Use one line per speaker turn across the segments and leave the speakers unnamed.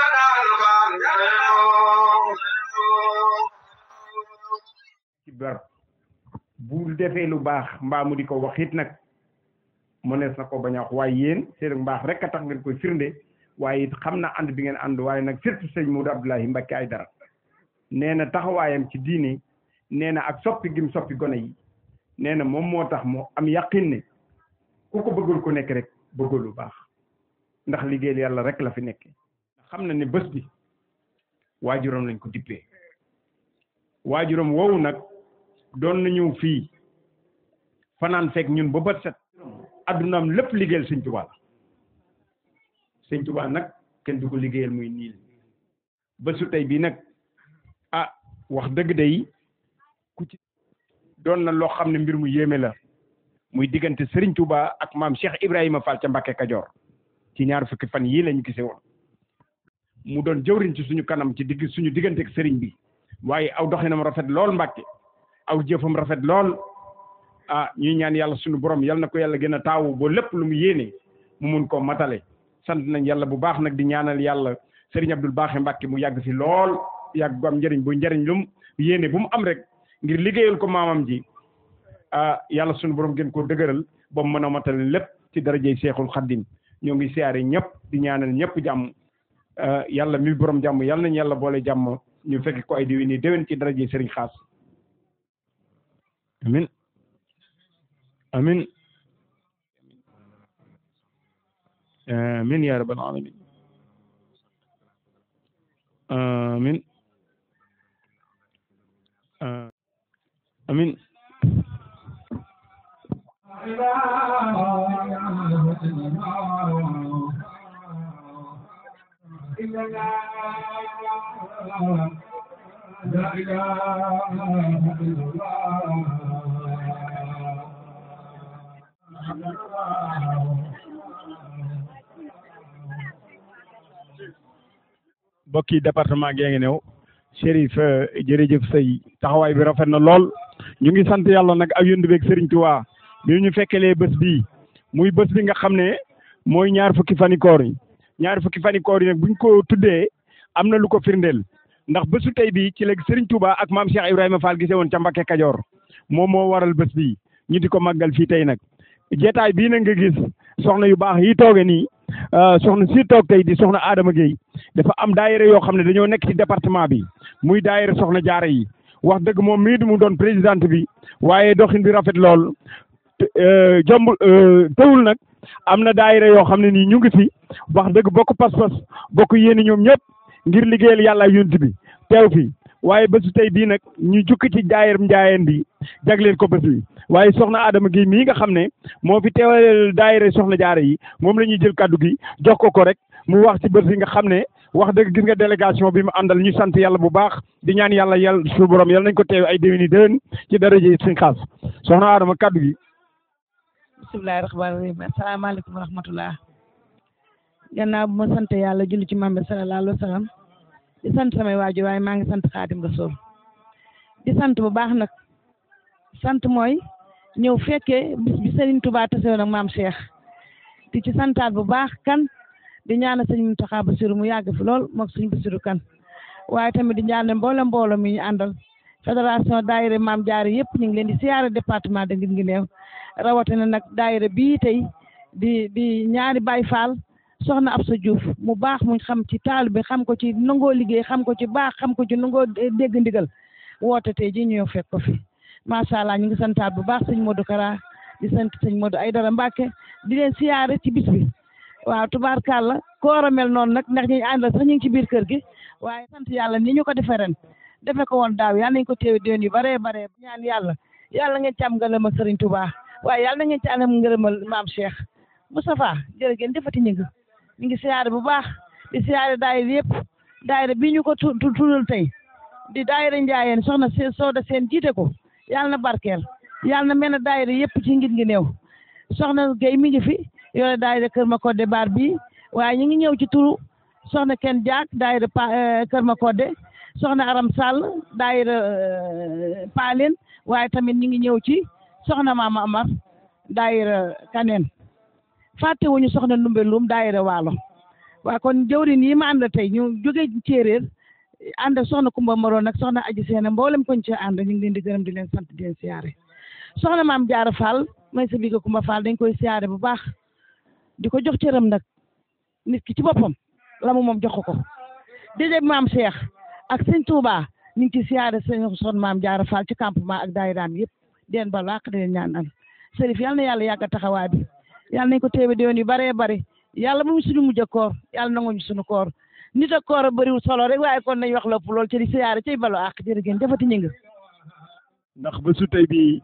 ci ber bu defee lu baax mbaa mu di ko wax it nag mënees na ko bañ a wax waaye yéen seen mbaax rek a tax ngeen koy firnde waaye it xam na ànd bi ngeen ànd waaye nag surtout sëñ Modou Abdoulahi Mbacké Aïdara nee na taxawaayam ci diine nee na ak soppi gim soppi gone yi nee na moom moo tax mu am yaqin ne ku ko bëggul ku nekk rek bëggul lu baax ndax liggéeyal yàlla rek la fi nekke xam na ne bés bi waajuram lañ ko dippee waajuram woowu nag doon na ñëw fii fanaan fekk ñun ba bët set addunaam lépp liggéeyal sëñ Tuubaa la sëñ Tuubaa nag kenn du ko liggéeyal muy niil bésu tey bii nag ah wax dëgg day ku ci doon na loo xam ne mbir mu yéeme la muy diggante Serigne Touba ak maam Cheikh Ibrahima Fall ca Mbàkke Kajoor ci ñaar fukki fan yii lañu gisee woon mu doon jëwriñ ci suñu kanam ci digg suñu diggante ak Serigne bi waaye aw doxinam rafet lool Mbàkke aw jëfam rafet lool ah ñuy ñaan yàlla suñu borom yal na ko yàlla gën a taawu ba lépp lu mu yéene mu mun koo matale sant nañ yàlla bu baax nag di ñaanal yàlla Serigne Abdoul Baaxe Mbàkke mu yàgg fi lool yàgg bu am njëriñ bu njëriñ lu mu yéene bu mu am rek ngir liggéeyal ko maamam ji ah yàlla suñu borom gën koo dëgëral ba mu mën a matale lépp ci darajey Seexul Xaddim ñoo ngi siyaare ñëpp di ñaanal ñëpp jàmm yàlla mi borom jàmm yàlla nañu yàlla boole jàmm ñu fekk ko ay déwén yi déwén ci darajey Serigne Xaas amin amin amin ya rabbal alamin amin amin
لا إله إلا الله
mbokki département gee ngi ñëw Chérif jërëjëf say taxawaay bi rafet na lool ñu ngi sant yàlla nag ak yóndu beeg Serigne Touba bi ñu fekkelee bés bii muy bés bi nga xam ne mooy ñaar fukki fani koor yi ñaar fukki fani koor yi nag buñ ko tuddee am na lu ko firndeel ndax bésu tey bii ci léegi Serigne Touba ak maam Cheikh Ibrahima Fall gisee woon ca Mbakke Kajoor moom moo waral bés bii ñu di ko màggal fii tey nag jeetaay bii nag nga gis soxna yu baax yi tooge nii soxna si toog tey di soxna Adama Gueye dafa am daayira yoo xam ne dañoo nekk ci département bi muy daayira soxna jaara yi wax dëgg moom mii du mu doon présidente bi waaye doxin bi rafet lool jomb teewul nag am na daayira yoo xam ne nii ñu ngi fi wax dëgg bokk pas-pas bokk yéeni ñoom ñëpp ngir liggéeyal yàlla yunt bi teew fi waaye bésu tey bii nag ñu jukki ci daayir njaayeen bi jagleel ko bés bi waaye soxna Adama gi mii nga xam ne moo fi teewal daayira soxna jaara yi moom la ñuy jël kaddu gi jox ko ko rek mu wax ci bés bi nga xam ne wax dëgg gis nga délégation bi mu àndal ñu sant yàlla bu baax di ñaan yàlla yàlla suñu borom yàlla nañ ko teew ay déwéni déwén ci daraje suñ xaas soxna Adama kaddu gi
bismillahi rahmaani rahim asalaamaaleykum wa rahmatullah gannaaw bu ma sant yàlla julli ci mambe sallallahu alayhi wa sallam di sant samay waajur waaye maa ngi sant xaadim rasul di sant bu baax nag sant mooy ñëw fekkee bis bi Serigne Touba tase woon ak maam Cheikh di ci santaat bu baax kan di ñaanal sëñ Mountakha Bassirou mu yàgg fi lool moog sëñ Bassirou kan waaye tamit di ñaanal mboolem mbooloo mi ñu àndal fédération daayira maam jaare yëpp ñu ngi leen di siyaare département de Guinguinéo rawatina nag daayira bii tey di di ñaari Baay Faal soxna Absa Diouf mu baax mu xam ci taal bi xam ko ci nangoo liggéey xam ko ci baax xam ko ci nangoo dégg ndigal woote tey ji ñëw fekk ko fi macha allah ñu ngi santaat bu baax sëñ Modou Kara di sant sëñ Modou Aydara Mbacke di leen siyaare ci bis bi waaw tubaarkàlla koor a mel noonu nag ndax ñi àndal sax ñu ngi ci biir kër gi waaye sant yàlla ni ñu ko defee ren defe ko woon daaw yàlla nañ ko téew déwén yu baree baree ñaan yàlla yàlla ngeen ci am ngërëmal Sëriñ Touba waaye yàlla na ngeen ci am ngërëmal maam Cheikh Moustapha jërëgéen defati ñu ngi ñu ngi siyaare bu baax di siyaare daayira yëpp daayira bii ñu ko tu tuddal tey di daayira njaayeen soxna seen sooda seen jiite ko yàlla na barkeel yàlla na mel ne daayira yëpp ci ngir ngi néew soxna Guèye mi ngi fi yore daayira Kër Makodde baar bii waaye ñu ngi ñëw ci turu soxna Ken Diak daayira pa Kër Makodde soxna Aram Sall daayira Paalin waaye tamit ñu ngi ñëw ci soxna Mama Amar daayira Kaneen fàttewuñu soxna Ndumbe Lum daayira Waalo waa kon jëwrin yi ma ànd tey ñu jóge Céeréer ànd ak soxna Kumba Moroon nag soxna Aji Seene mboolem koñ ci ànd ñu ngi leen di gërëm di leen sant di leen siyaare soxna maam Jaara Fall may sa biga Kumba Fall dañ koy siyaare bu baax di ko jox cëram nag nit ki ci boppam la mu moom jox ko ko déedéet maam Cheikh ak sëñ Touba ñu ngi ci siyaare sëñ soxna maam Jaara Fall ci campement ak daayiraam yëpp di leen baal àq di leen ñaanal sërif yal na yàlla yàgg taxawaay bi yàlla nañ ko téewe déwén yu baree bari yàlla bu mu suñu mujj a koor yàlla nanguñu suñu koor nit ak koor a bëriwul solo rek waaye kon nañ wax lépp lool ci di siyaare cay balu àq jërë ngeen jëfati ñu ngi
ndax ba su tey bi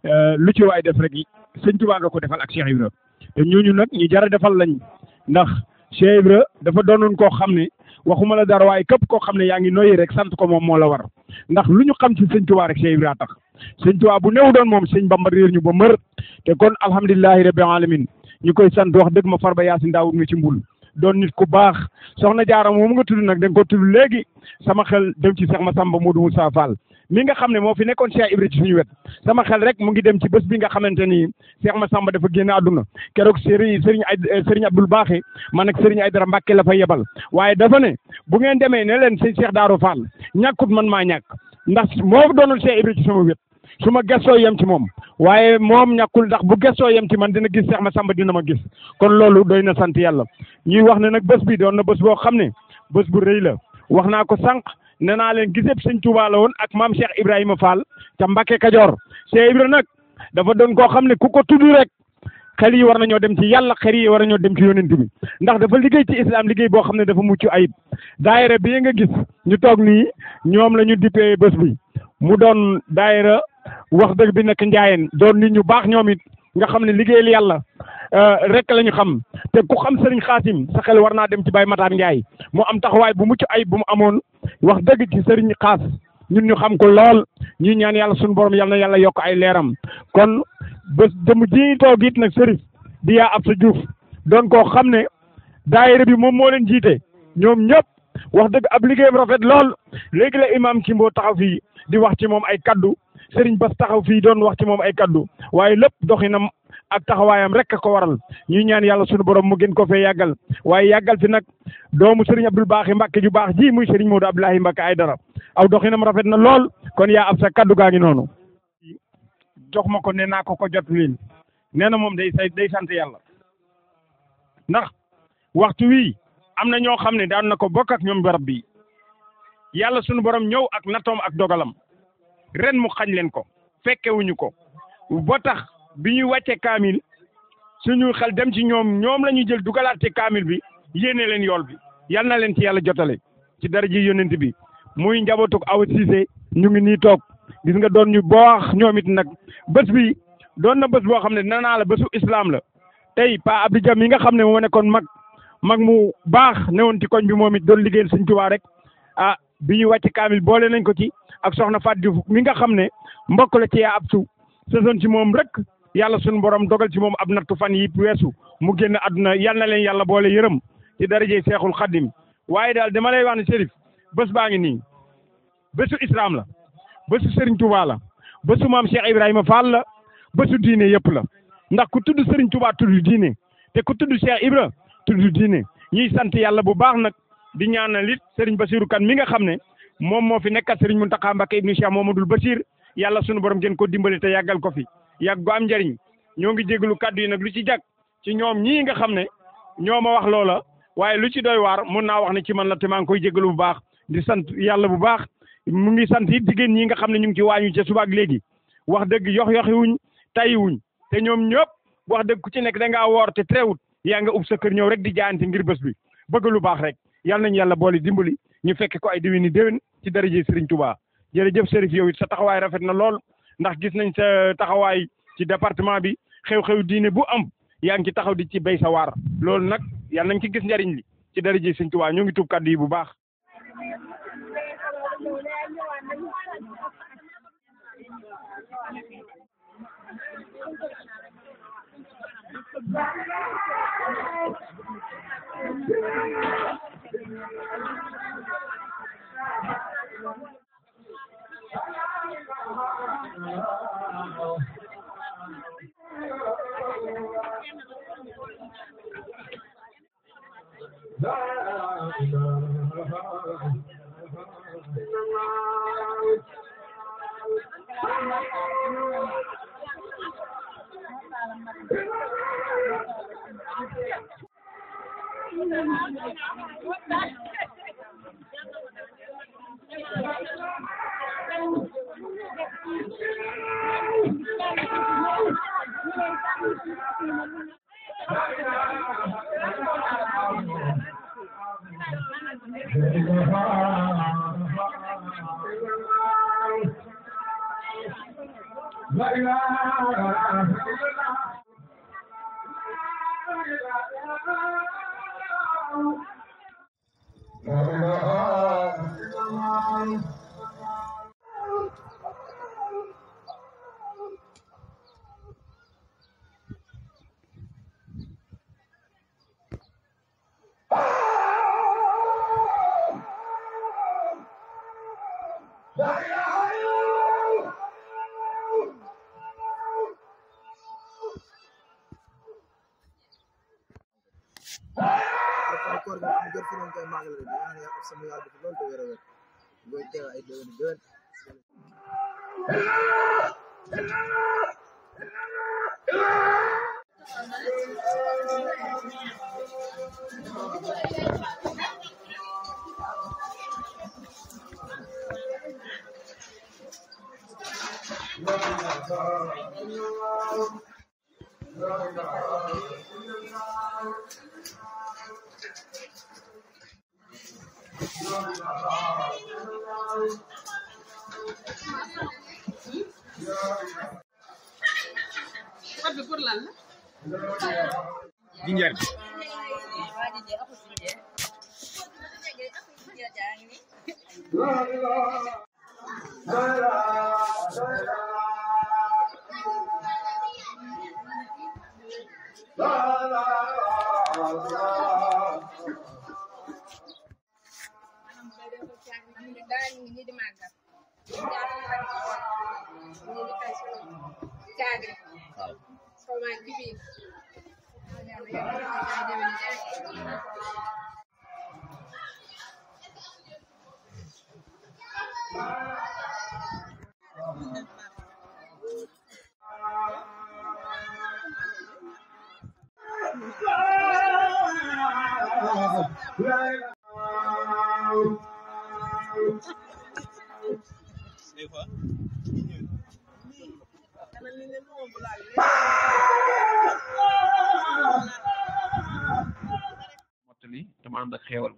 lu ci waay def rek sëñ Tuubaa nga ko defal ak Cheikh Ibra te ñooñu nag ñu jara defal lañ ndax Cheikh Ibra dafa doonoon koo xam ne waxuma la dara waaye képp koo xam ne yaa ngi noyyi rek sant ko moom moo la war ndax lu ñu xam ci sëñ Tuubaa rek Cheikh Ibra tax sëñ Tuubaa bu néew doon moom sëñ Bamba réer ñu ba mër te kon alhamdulilahi rabbil alamin ñu koy sant wax dëgg ma Farba Yaasin Daawud mi ci mbul doon nit ku baax soxna Jaara moom nga tudd nag da nga ko tudd léegi sama xel dem ci Cheikh Massamba Modou Moussa Fall mi nga xam ne moo fi nekkoon Cheikh Ibra ci suñu wet sama xel rek mu ngi dem ci bés bi nga xamante ni Cheikh Massamba dafa génn àdduna keroog Serigne Serigne ay Serigne Abdoul Baaxe man ak Serigne Aydara Mbàkke la fa yebal waaye dafa ne bu ngeen demee ne leen sëñ Cheikh Darou Fall ñàkkut man maa ñàkk ndax moo doonul Cheikh Ibra ci sama wet su ma gëstoo yem ci moom waaye moom ñàkkul ndax bu gëstoo yem ci man dina gis Cheikh Massamba dina ma gis kon loolu doy na sant yàlla ñuy wax ne nag bés bi doon na bés boo xam ne bés bu rëy la wax naa ko sànq nee naa leen giseb sëñ Touba la woon ak maam Cheikh Ibrahima Fall ca Mbacke Kajoor Cheikh Ibra nag dafa doon koo xam ne ku ko tudd rek xel yi war nañoo dem ci yàlla xel yi war nañoo dem ci yonent bi ndax dafa liggéey ci islam liggéey boo xam ne dafa mucc ayib daayira bii nga gis ñu toog nii ñoom la ñu dippee bés bi mu doon daayira wax dëgg bi nekk njaayeen doon nit ñu baax ñoom it nga xam ne liggéeyal yàlla rek la ñu xam te ku xam sëriñ xaasim sa xel war naa dem ci Baye Matar Ndiaye mu am taxawaay bu mucc ayib bu mu amoon wax dëgg ci sëriñ xaas ñun ñu xam ko lool ñuy ñaan yàlla suñu borom yal na yàlla yokk ay leeram kon bés jëm ji toog it nag sëriñ di yaa ab sa juuf doon koo xam ne daayira bi moom moo leen jiite ñoom ñëpp wax dëgg ab liggéeyam rafet lool léegi la imam Kimbo taxaw fii di wax ci moom ay kaddu sëriñ Bas taxaw fii doon wax ci moom ay kaddu waaye lépp doxinam ak taxawaayam rek a ko waral ñuy ñaan yàlla suñu borom mu gën ko fee yàggal waaye yàggal fi nag doomu sëriñ Abdul Baaxi Mbàkke ju baax ji muy sëriñ Modou Abdoulahi Mbàkke ay dara aw doxinam rafet na lool kon yaa ab sa kaddu gaa ngi noonu jox ma ko ne naa ko ko jot lin nee na moom day say day sant yàlla ndax waxtu wii am na ñoo xam ne daan na ko bokk ak ñoom barab bi yàlla suñu borom ñëw ak nattoom ak dogalam ren mu xañ leen ko fekkewuñu ko ba tax bi ñuy wàcce kaamil suñu xel dem ci ñoom ñoom la ñuy jël dugalaat ci kaamil bi yéene leen yool bi yal na leen ci yàlla jotale ci dara ji yónent bi muy njabootuk awa siise ñu ngi nii toog gis nga doon ñu baax ñoom it nag bés bi doon na bés boo xam ne nee naa la bésu islam la tey pa Abdou Jam yi nga xam ne moo nekkoon mag mag mu baax newoon ci koñ bi moom it doon liggéeyal Sëñ Tuubaa rek ah bi ñuy wàcc kaamil boole nañ ko ci ak soxna Fatou Diouf mi nga xam ne mbokk la ci yaa ab su saison ci moom rek yàlla suñu borom dogal ci moom ab nattu fan yi weesu mu génn àdduna yal na leen yàlla boole yërëm ci darajey Seexul Xaddim waaye daal dama lay wax ne Chérif bés baa ngi nii bésu islam la bésu Serigne Touba la bésu maam Cheikh Ibrahima Fall la bésu diine yëpp la ndax ku tudd Serigne Touba tudd diine te ku tudd Cheikh Ibra tudd diine ñuy sant yàlla bu baax nag di ñaanal it Serigne Bassirou Kane mi nga xam ne moom moo fi nekkat Serigne Mountakha Mbacké ibnu Cheikh Mamadou Bassir yàlla sunu borom gën ko dimbali te yàggal ko fi yàgg gu am njëriñ ñoo ngi jégalu kaddu yi nag lu ci jag ci ñoom ñii nga xam ne ñoo ma wax loola waaye lu ci doy waar mun naa wax ne ci man la te maa ngi koy jégalu bu baax di sant yàlla bu baax mu ngi sant it jigéen ñi nga xam ne ñu ngi ci waañu ca suba ak léegi wax dëgg yox yoxi wuñ tayi wuñ te ñoom ñëpp wax dëgg ku ci nekk da ngaa woor te teewut yaa nga ub sa kër ñëw rek di jaayante ngir bés bi bëgg lu baax rek yal nañu yàlla boole dimbali ñu fekke ko ay déwéni déwén ci daraje Serigne Touba jërëjëf Chérif yow it sa taxawaay rafet na lool ndax gis nañ sa taxawaay ci département bi xew-xew diine bu am yaa ngi ci taxaw di ci béy sa waar loolu nag yal nañ ci gis njariñ li ci daraje Serigne Touba ñoo ngi tuub kaddu yi bu baax.
Bye.
koor gi mu jot fi noonu koy màggal rek ñaan yàlla ak sama yàlla fi loolu te wér a wér ngoy teew ay déwén déwén
jinjeer
mottali dama ànd ak xéewal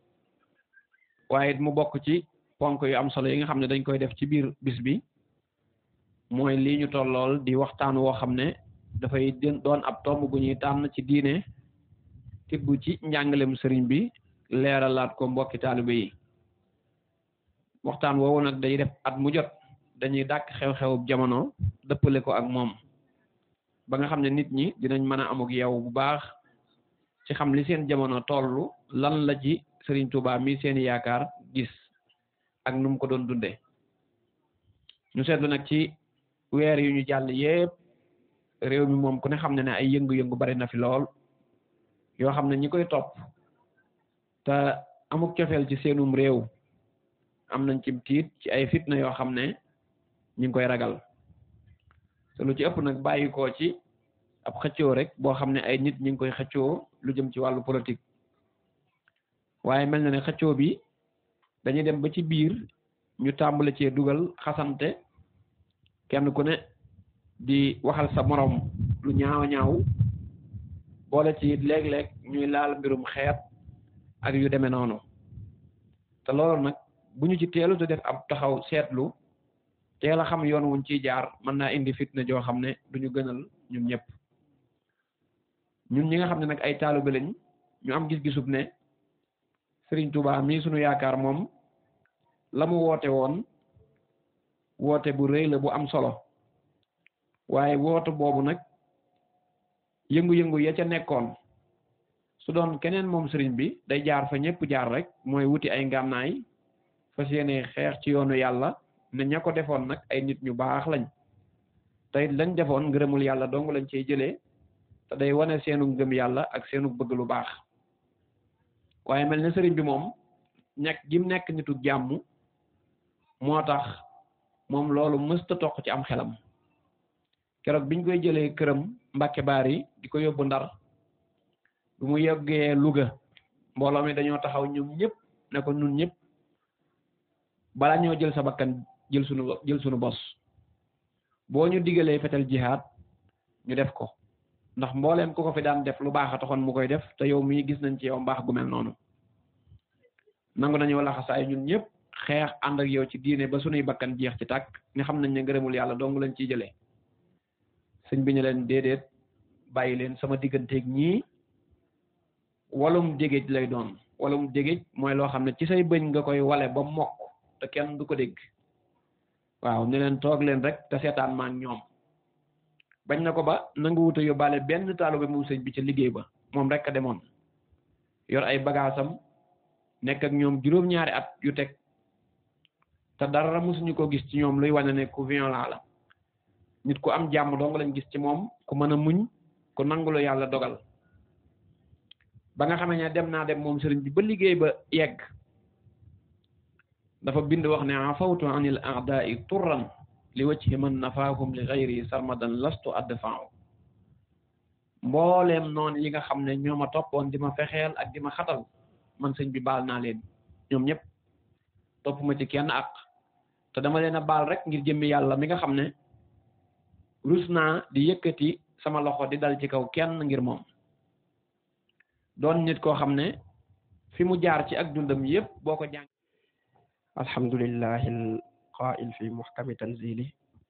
waaye it mu bokk ci ponk yu am solo yi nga xam ne dañ koy def ci biir bis bi mooy lii ñu tollool di waxtaan woo xam ne dafay den- doon ab tomb bu ñuy tànn ci diine tibb ci njàngalem sëriñ bi leeralaat ko mbokki taalibe yi waxtaan woowu nag day def at mu jot dañuy dàkk xew-xewu jamono dëppale ko ak moom ba nga xam ne nit ñi dinañ mën a amuk yow bu baax ci xam li seen jamono tollu lan la ci Serigne Touba mi seeni yaakaar gis ak nu mu ko doon dunde ñu seetlu nag ci weer yu ñu jàll yépp réew mi moom ku ne xam ne ne ay yëngu-yëngu bari na fi lool yoo xam ne ñi koy topp te amuk cofeel ci seenum réew am nañ ci tiit ci ay fitna yoo xam ne ñu ngi koy ragal te lu ci ëpp nag bàyyi ko ci ab xëccoo rek boo xam ne ay nit ñi ngi koy xëccoo lu jëm ci wàllu politique waaye mel na ne xëccoo bi dañuy dem ba ci biir ñu tàmbale cee dugal xasante kenn ku ne di waxal sa morom lu ñaaw ñaaw boole ci léeg-léeg ñuy laal mbirum xeet ak yu demee noonu te loolu nag bu ñu ci teelu te def ab taxaw seetlu teel a xam yoon wuñ ciy jaar mën naa indi fitna joo xam ne duñu gënal ñun ñëpp ñun ñi nga xam ne nag ay taalibe lañ ñu am gis-gisub ne Sëriñ Tuubaa mii sunu yaakaar moom la mu woote woon woote bu rëy la bu am solo waaye woote boobu nag yëngu-yëngu ya ca nekkoon su doon keneen moom sëriñ bi day jaar fa ñëpp jaar rek mooy wuti ay ngànnaay fas yéene xeex ci yoonu yàlla ne ña ko defoon nag ay nit ñu baax lañ te it lañ defoon ngërëmul yàlla dong lañ cey jëlee te day wane seenu ngëm yàlla ak seenu bëgg lu baax waaye mel ne sëriñ bi moom nekk gim nekk nitu jàmm moo tax moom loolu mësta toq ci am xelam keroog biñ koy jëlee këram Mbàkke Baari di ko yóbbu Ndar bu mu yeggee Louga mbooloo mi dañoo taxaw ñoom ñëpp ne ko ñun ñëpp bala ñoo jël sa bakkan jël sunu jël sunu bos boo ñu digalee fetal jihaad ñu def ko ndax mbooleem ku ko fi daan def lu baax a taxoon mu koy def te yow mii gis nañ ci yow mbaax gu mel noonu nangu nañoo laxasaay ñun ñëpp xeex ànd ak yow ci diine ba sunuy bakkan jeex ci tàkk ni xam nañ ne ngërëmul yàlla dong lañ ciy jëlee sëñ bi ñu leen déedéet bàyyi leen sama digganteeg ñii walum dégéej lay doon walum dégéej mooy loo xam ne ci say bëñ nga koy wale ba mokk te kenn du ko dégg waaw ne leen toog leen rek te seetaan maa ñoom bañ na ko ba nanga wuta yóbbaale benn taalibe mu sëñ bi ca liggéey ba moom rek a demoon yor ay bagaasam nekk ak ñoom juróom-ñaari at yu teg te dara mosuñu ko gis ci ñoom luy wane ne ku violent la nit ku am jàmm dong lañ gis ci moom ku mën a muñ ku nangulu yàlla dogal ba nga xamee ne dem naa dem moom sëriñ bi ba liggéey ba yegg dafa bind wax ne afawtu anil a'da'i turran li wajhi man nafaahum li ghayri sarmadan lastu adfa'u mbooleem noonu yi nga xam ne ñoo ma toppoon di ma fexeel ak di ma xatal man sëñ bi baal naa leen ñoom ñëpp topp ma ci kenn ak te dama leen a baal rek ngir jëmmi yàlla mi nga xam ne rus naa di yëkkati sama loxo di dal ci kaw kenn ngir moom doon nit koo xam ne fi mu jaar ci ak dundam yëpp boo ko jàng
alhamdulillahi alqaa'il fi muhkami tanzili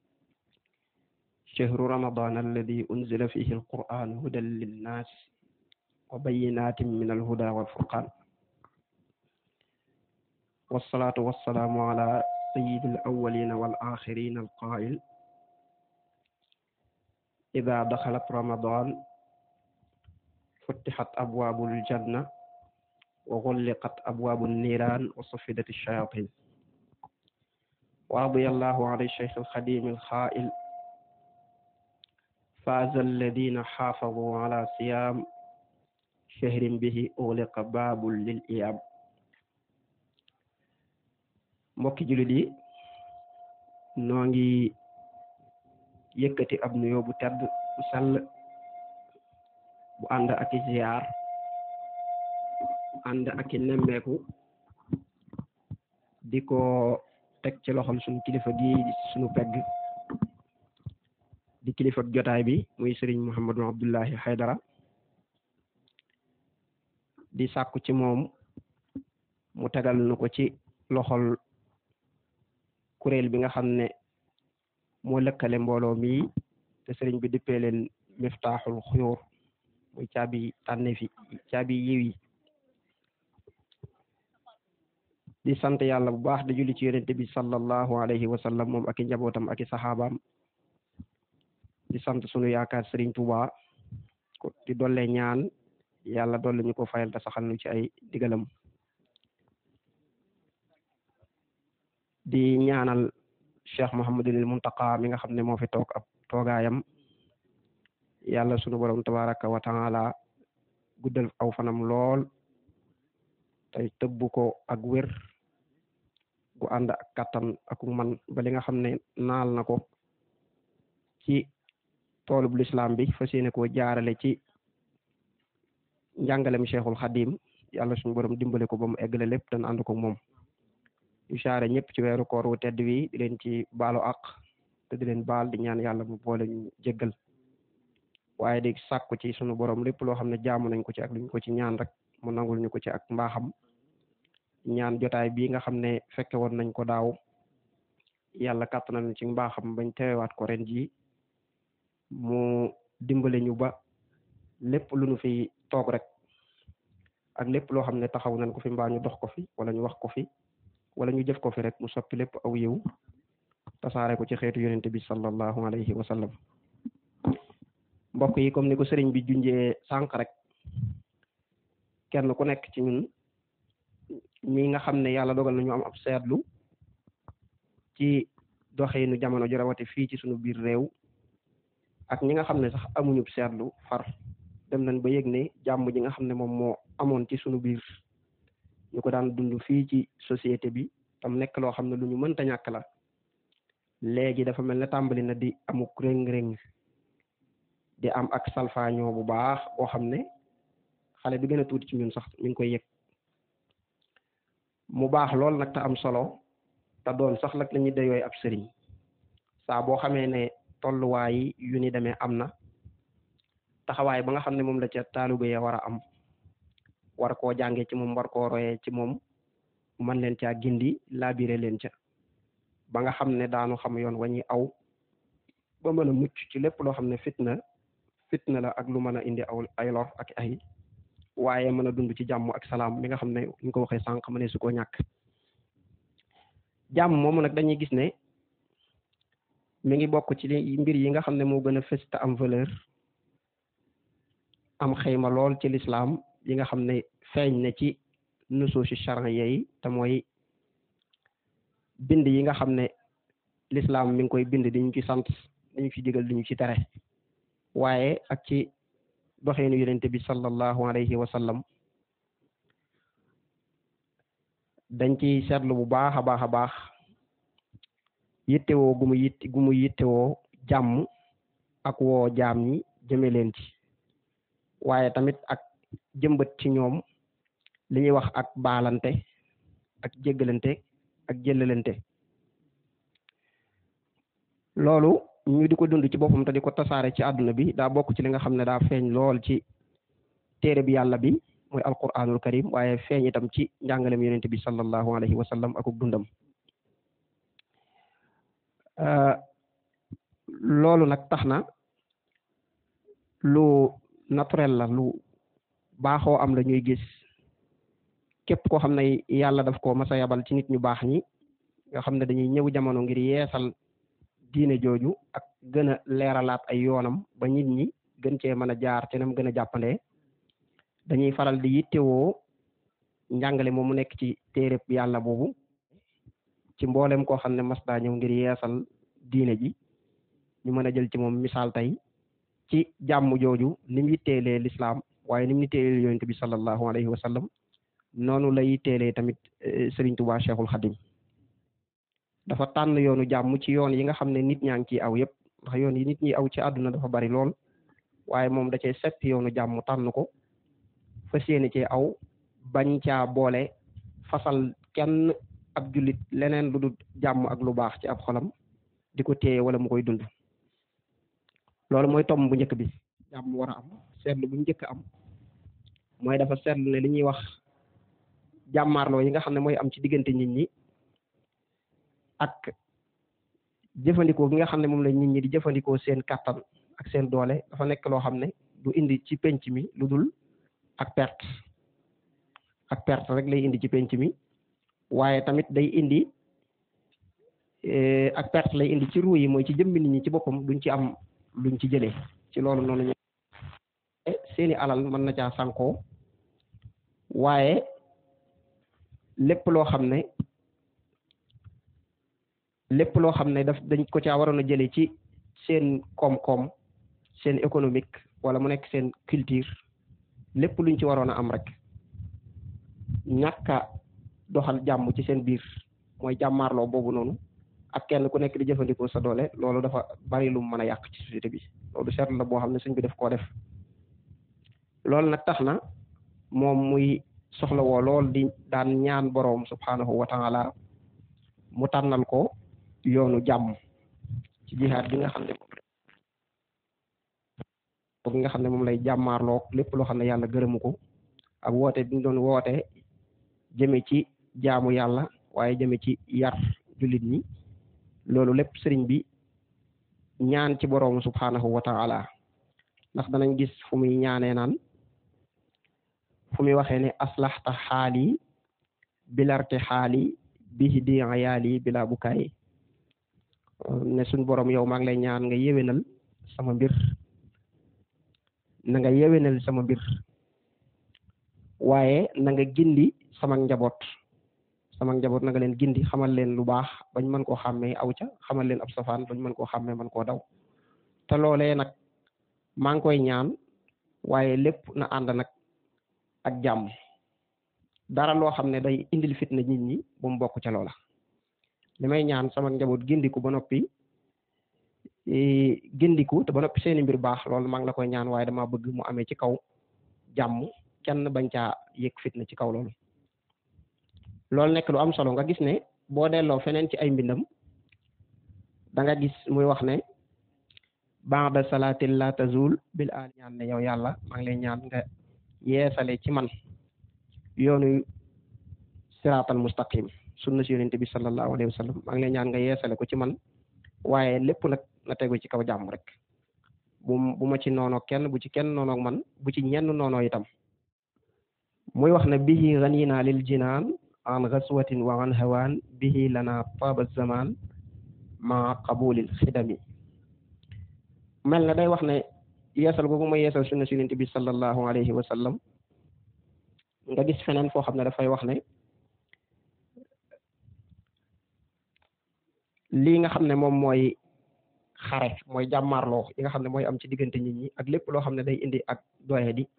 shahru ramadan alladi unzila fihi alquran hudan linnas wa bayinatin min alhuda walfurqan والصلاة والسلام على سيد الأولين والآخرين القائل إذا دخلت رمضان فتحت أبواب الجنة وغلقت أبواب النيران وصفدت الشياطين ورضي الله عن الشيخ الخديم الخائل فاز الذين حافظوا على صيام شهر به أغلق باب للإيام mbokki jullit yi noo ngi yëkkati ab nuyoo bu tedd bu sell bu ànd ak i ziyaar ànd ak i nemmeeku di ko teg ci loxol sunu kilifa gi sunu pegg di kilifa jotaay bi muy sëriñ Mouhamadou Abdullahi Haydara di sàkku ci moom mu tegal nu ko ci loxol kuréel bi nga xam ne moo lëkkale mbooloo mi te sëriñ bi dippee leen miftaaxul xuyóor muy caabi tànne fi caabi yiw yi di sant yàlla bu baax di julli ci yonente bi sallallahu alayhi wa sallam moom ak i njabootam ak i saxaabaam di sant sunu yaakaar sëriñ Tuuba ko di dolle ñaan yàlla dolle ñu ko fayal te saxal nu ci ay digalam di ñaanal cheikh Mouhamadul Muntaqa mi nga xam ne moo fi toog ab toogaayam yàlla sunu borom tabaraka wa taala guddal aw fanam lool tey tëbbu ko ak wér gu ànd ak kattan ak man ba li nga xam ne naal na ko ci toolub lislaam bi fas yéene koo jaarale ci njàngalem cheikhul xadim yàlla sunu borom dimbale ko ba mu eggale lépp dan ànd ko moom yu saare ñëpp ci weeru koor wu tedd wi di leen ci baalu àq te di leen baal di ñaan yàlla mu boole ñu jéggal waaye di sàkku ci sunu borom lépp loo xam ne jaamu nañ ko ci ak luñ ko ci ñaan rek mu nangul ñu ko ci ak mbaaxam ñaan jotaay bii nga xam ne fekke woon nañ ko daaw yàlla kàttanal ñu ci mbaaxam bañ teewaat ko ren jii mu dimbale ñu ba lépp lu ñu fi toog rek ak lépp loo xam ne taxaw nañ ko fi mbaa ñu dox ko fi wala ñu wax ko fi wala ñu jëf ko fi rek mu soppi lépp aw yiw tasaare ko ci xeetu yonente bi sallallahu alayhi wa sallam mbokk yi comme ni ko sëriñ bi junjee sànq rek kenn ku nekk ci ñun ñi nga xam ne yàlla dogal na ñu am ab seetlu ci doxinu jamono ju rawati fii ci sunu biir réew ak ñi nga xam ne sax amuñu seetlu far dem nañ ba yëg ne jàmm ji nga xam ne moom moo amoon ci sunu biir ñu ko daan dund fii ci société bi tam nekk loo xam ne lu ñu mënta ñàkk la léegi dafa mel ne tàmbali na di amuk rëng-rëng di am ak salfaañoo bu baax boo xam ne xale bi gën a tuuti ci ñun sax mi ngi koy yëg mu baax lool nag te am solo te doon sax nag la ñuy dayooy ab sëriñ saa boo xamee ne tolluwaay yu ni demee am na taxawaay ba nga xam ne moom la ca taalibe ya war a am war koo jàngee ci moom war koo royee ci moom man leen caa gindi laabire leen ca ba nga xam ne daanu xam yoon wa ñuy aw ba mën a mucc ci lépp loo xam ne fitna fitna la ak lu mën a indi aw ay lor ak ay waaye mën a dund ci jàmm ak salaam mi nga xam ne ñu ko waxee sànq ma ne su ko ñàkk jàmm moomu nag dañuy gis ne mi ngi bokk ci li mbir yi nga xam ne moo gën a fës te am valeur am xëyma lool ci lislaam yi nga xam ne feeñ na ci nusuusi charan yi te mooy bind yi nga xam ne lislaam mi ngi koy bind di ñu ci sant di ñu ci digal di ñu ci tere waaye ak ci doxeenu yonente bi sallallahu alayhi wa sallam dañ ci seetlu bu baax a baax a baax yittewoo gu mu yitt gu mu yittewoo jàmm ak woo jaam ñi jëme leen ci waaye tamit ak jëmbat ci ñoom li ñuy wax ak baalante ak jéggalante ak jëllalante loolu ñu di ko dund ci boppam te di ko tasaare ci àdduna bi daa bokk ci li nga xam ne daa feeñ lool ci téere bi yàlla bi mooy alquranul karim waaye feeñ itam ci njàngalem yonente bi sallallahu alayhi wa sallam akuk dundam loolu nag tax na lu naturel la lu baaxoo am la ñuy gis képp koo xam ne yàlla daf ko masa yabal ci nit ñu baax ñi nga xam ne dañuy ñëw jamono ngir yeesal diine jooju ak gën a leeralaat ay yoonam ba nit ñi gën cee mën a jaar te nam gën a jàppandee dañuy faral di yittewoo njàngale moom mu nekk ci téereb yàlla boobu ci mboolem koo xam ne mas daa ñëw ngir yeesal diine ji ñu mën a jël ci moom misaal tey ci jàmm jooju ni mu yitteelee lislaam waaye ni mu yitteelee yonent bi sallallahu alayhi wa sallam noonu la yitteelee tamit Serigne Touba Cheikhul Khadim dafa tànn yoonu jàmm ci yoon yi nga xam ne nit ñaa ngi ciy aw yëpp ndax yoon yi nit ñi aw ci àdduna dafa bari lool waaye moom da cee sepp yoonu jàmm tànn ko fas yéene cee aw bañ caa boole fasal kenn ab jullit leneen lu dul jàmm ak lu baax ci ab xolam di ko téye wala mu koy dund loolu mooy tom bu njëkk bi jàmm war a am seetlu bu njëkk am mooy dafa seetlu ne li ñuy wax jàmmaarloo yi nga xam ne mooy am ci diggante nit ñi ak jëfandikoo gi nga xam ne moom la nit ñi di jëfandikoo seen kàttan ak seen doole dafa nekk loo xam ne du indi ci penc mi lu dul ak perte ak perte rek lay indi ci penc mi waaye tamit day indi ak perte lay indi ci ruu yi mooy ci jëmmi nit ñi ci boppam duñ ci am luñ ci jëlee ci loolu noonu ñu seeni alal mën na caa sànkoo waaye lépp loo xam ne lépp loo xam ne daf dañ ko caa waroon a jëlee ci seen koom-koom seen économique wala mu nekk seen culture lépp luñ ci waroon a am rek ñàkk a doxal jàmm ci seen biir mooy jàmmaarloo boobu noonu ak kenn ku nekk di jëfandikoo sa doole loolu dafa bari lu mën a yàq ci société bi loolu seetlu la boo xam ne suñ bi def koo def loolu nag tax na moom muy soxla woo lool di daan ñaan boroom subhanahu wa taala mu tànnal ko yoonu jàmm ci jihaad bi nga xam ne bi nga xam ne moom lay jàmmaarloo lépp loo xam ne yàlla gërëmu ko ak woote bi ñu doon woote jëme ci jaamu yàlla waaye jëme ci yar jullit ñi loolu lépp sëriñ bi ñaan ci boroom subhanahu wa taala ndax danañ gis fu muy ñaanee naan fu muy waxee ne aslaxta xaali bilarte xaali bihi di ayaali bila bukaay ne suñ borom yow maa ngi lay ñaan nga yewenal sama mbir na nga yewenal sama mbir waaye na nga gindi sama njaboot sama njaboot na nga leen gindi xamal leen lu baax bañ mën koo xàmmee aw ca xamal leen ab safaan bañ mën koo xàmmee mën koo daw te loolee nag maa ngi koy ñaan waaye lépp na ànd nag ak jàmm dara loo xam ne day indil fitna nit ñi bu mu bokk ca loola li may ñaan sama njaboot gindiku ba noppi gindiku te ba noppi seeni mbir baax loolu maa ngi la koy ñaan waaye dama bëgg mu amee ci kaw jàmm kenn bañ caa yëg fitna ci kaw loolu loolu nekk lu am solo nga gis ne boo delloo feneen ci ay mbindam da nga gis muy wax ne ba'da salaatin la tazul bil aal ñaan ne yow yàlla maa ngi lay ñaan nga yeesale ci man yoonu siraatal mustaqim sunna si yonente bi sallallahu alayhi wa sallam maa ngi lay ñaan nga yeesale ko ci man waaye lépp nag na tegu ci kaw jàmm rek bu bu ma ci noonoo kenn bu ci kenn noonoog man bu ci ñenn noonoo itam muy wax ne bihi ganina lil jinaan an gaswatin wa an hawaan bihi lana taaba zaman ma qabulil xidami mel na day wax ne yeesal googu ma yeesal sunna si yonent bi sallallahu alayhi wa sallam nga gis feneen foo xam ne dafay wax ne lii nga xam ne moom mooy xare mooy jàmmaarloo yi nga xam ne mooy am ci diggante nit ñi ak lépp loo xam ne day indi ak doye di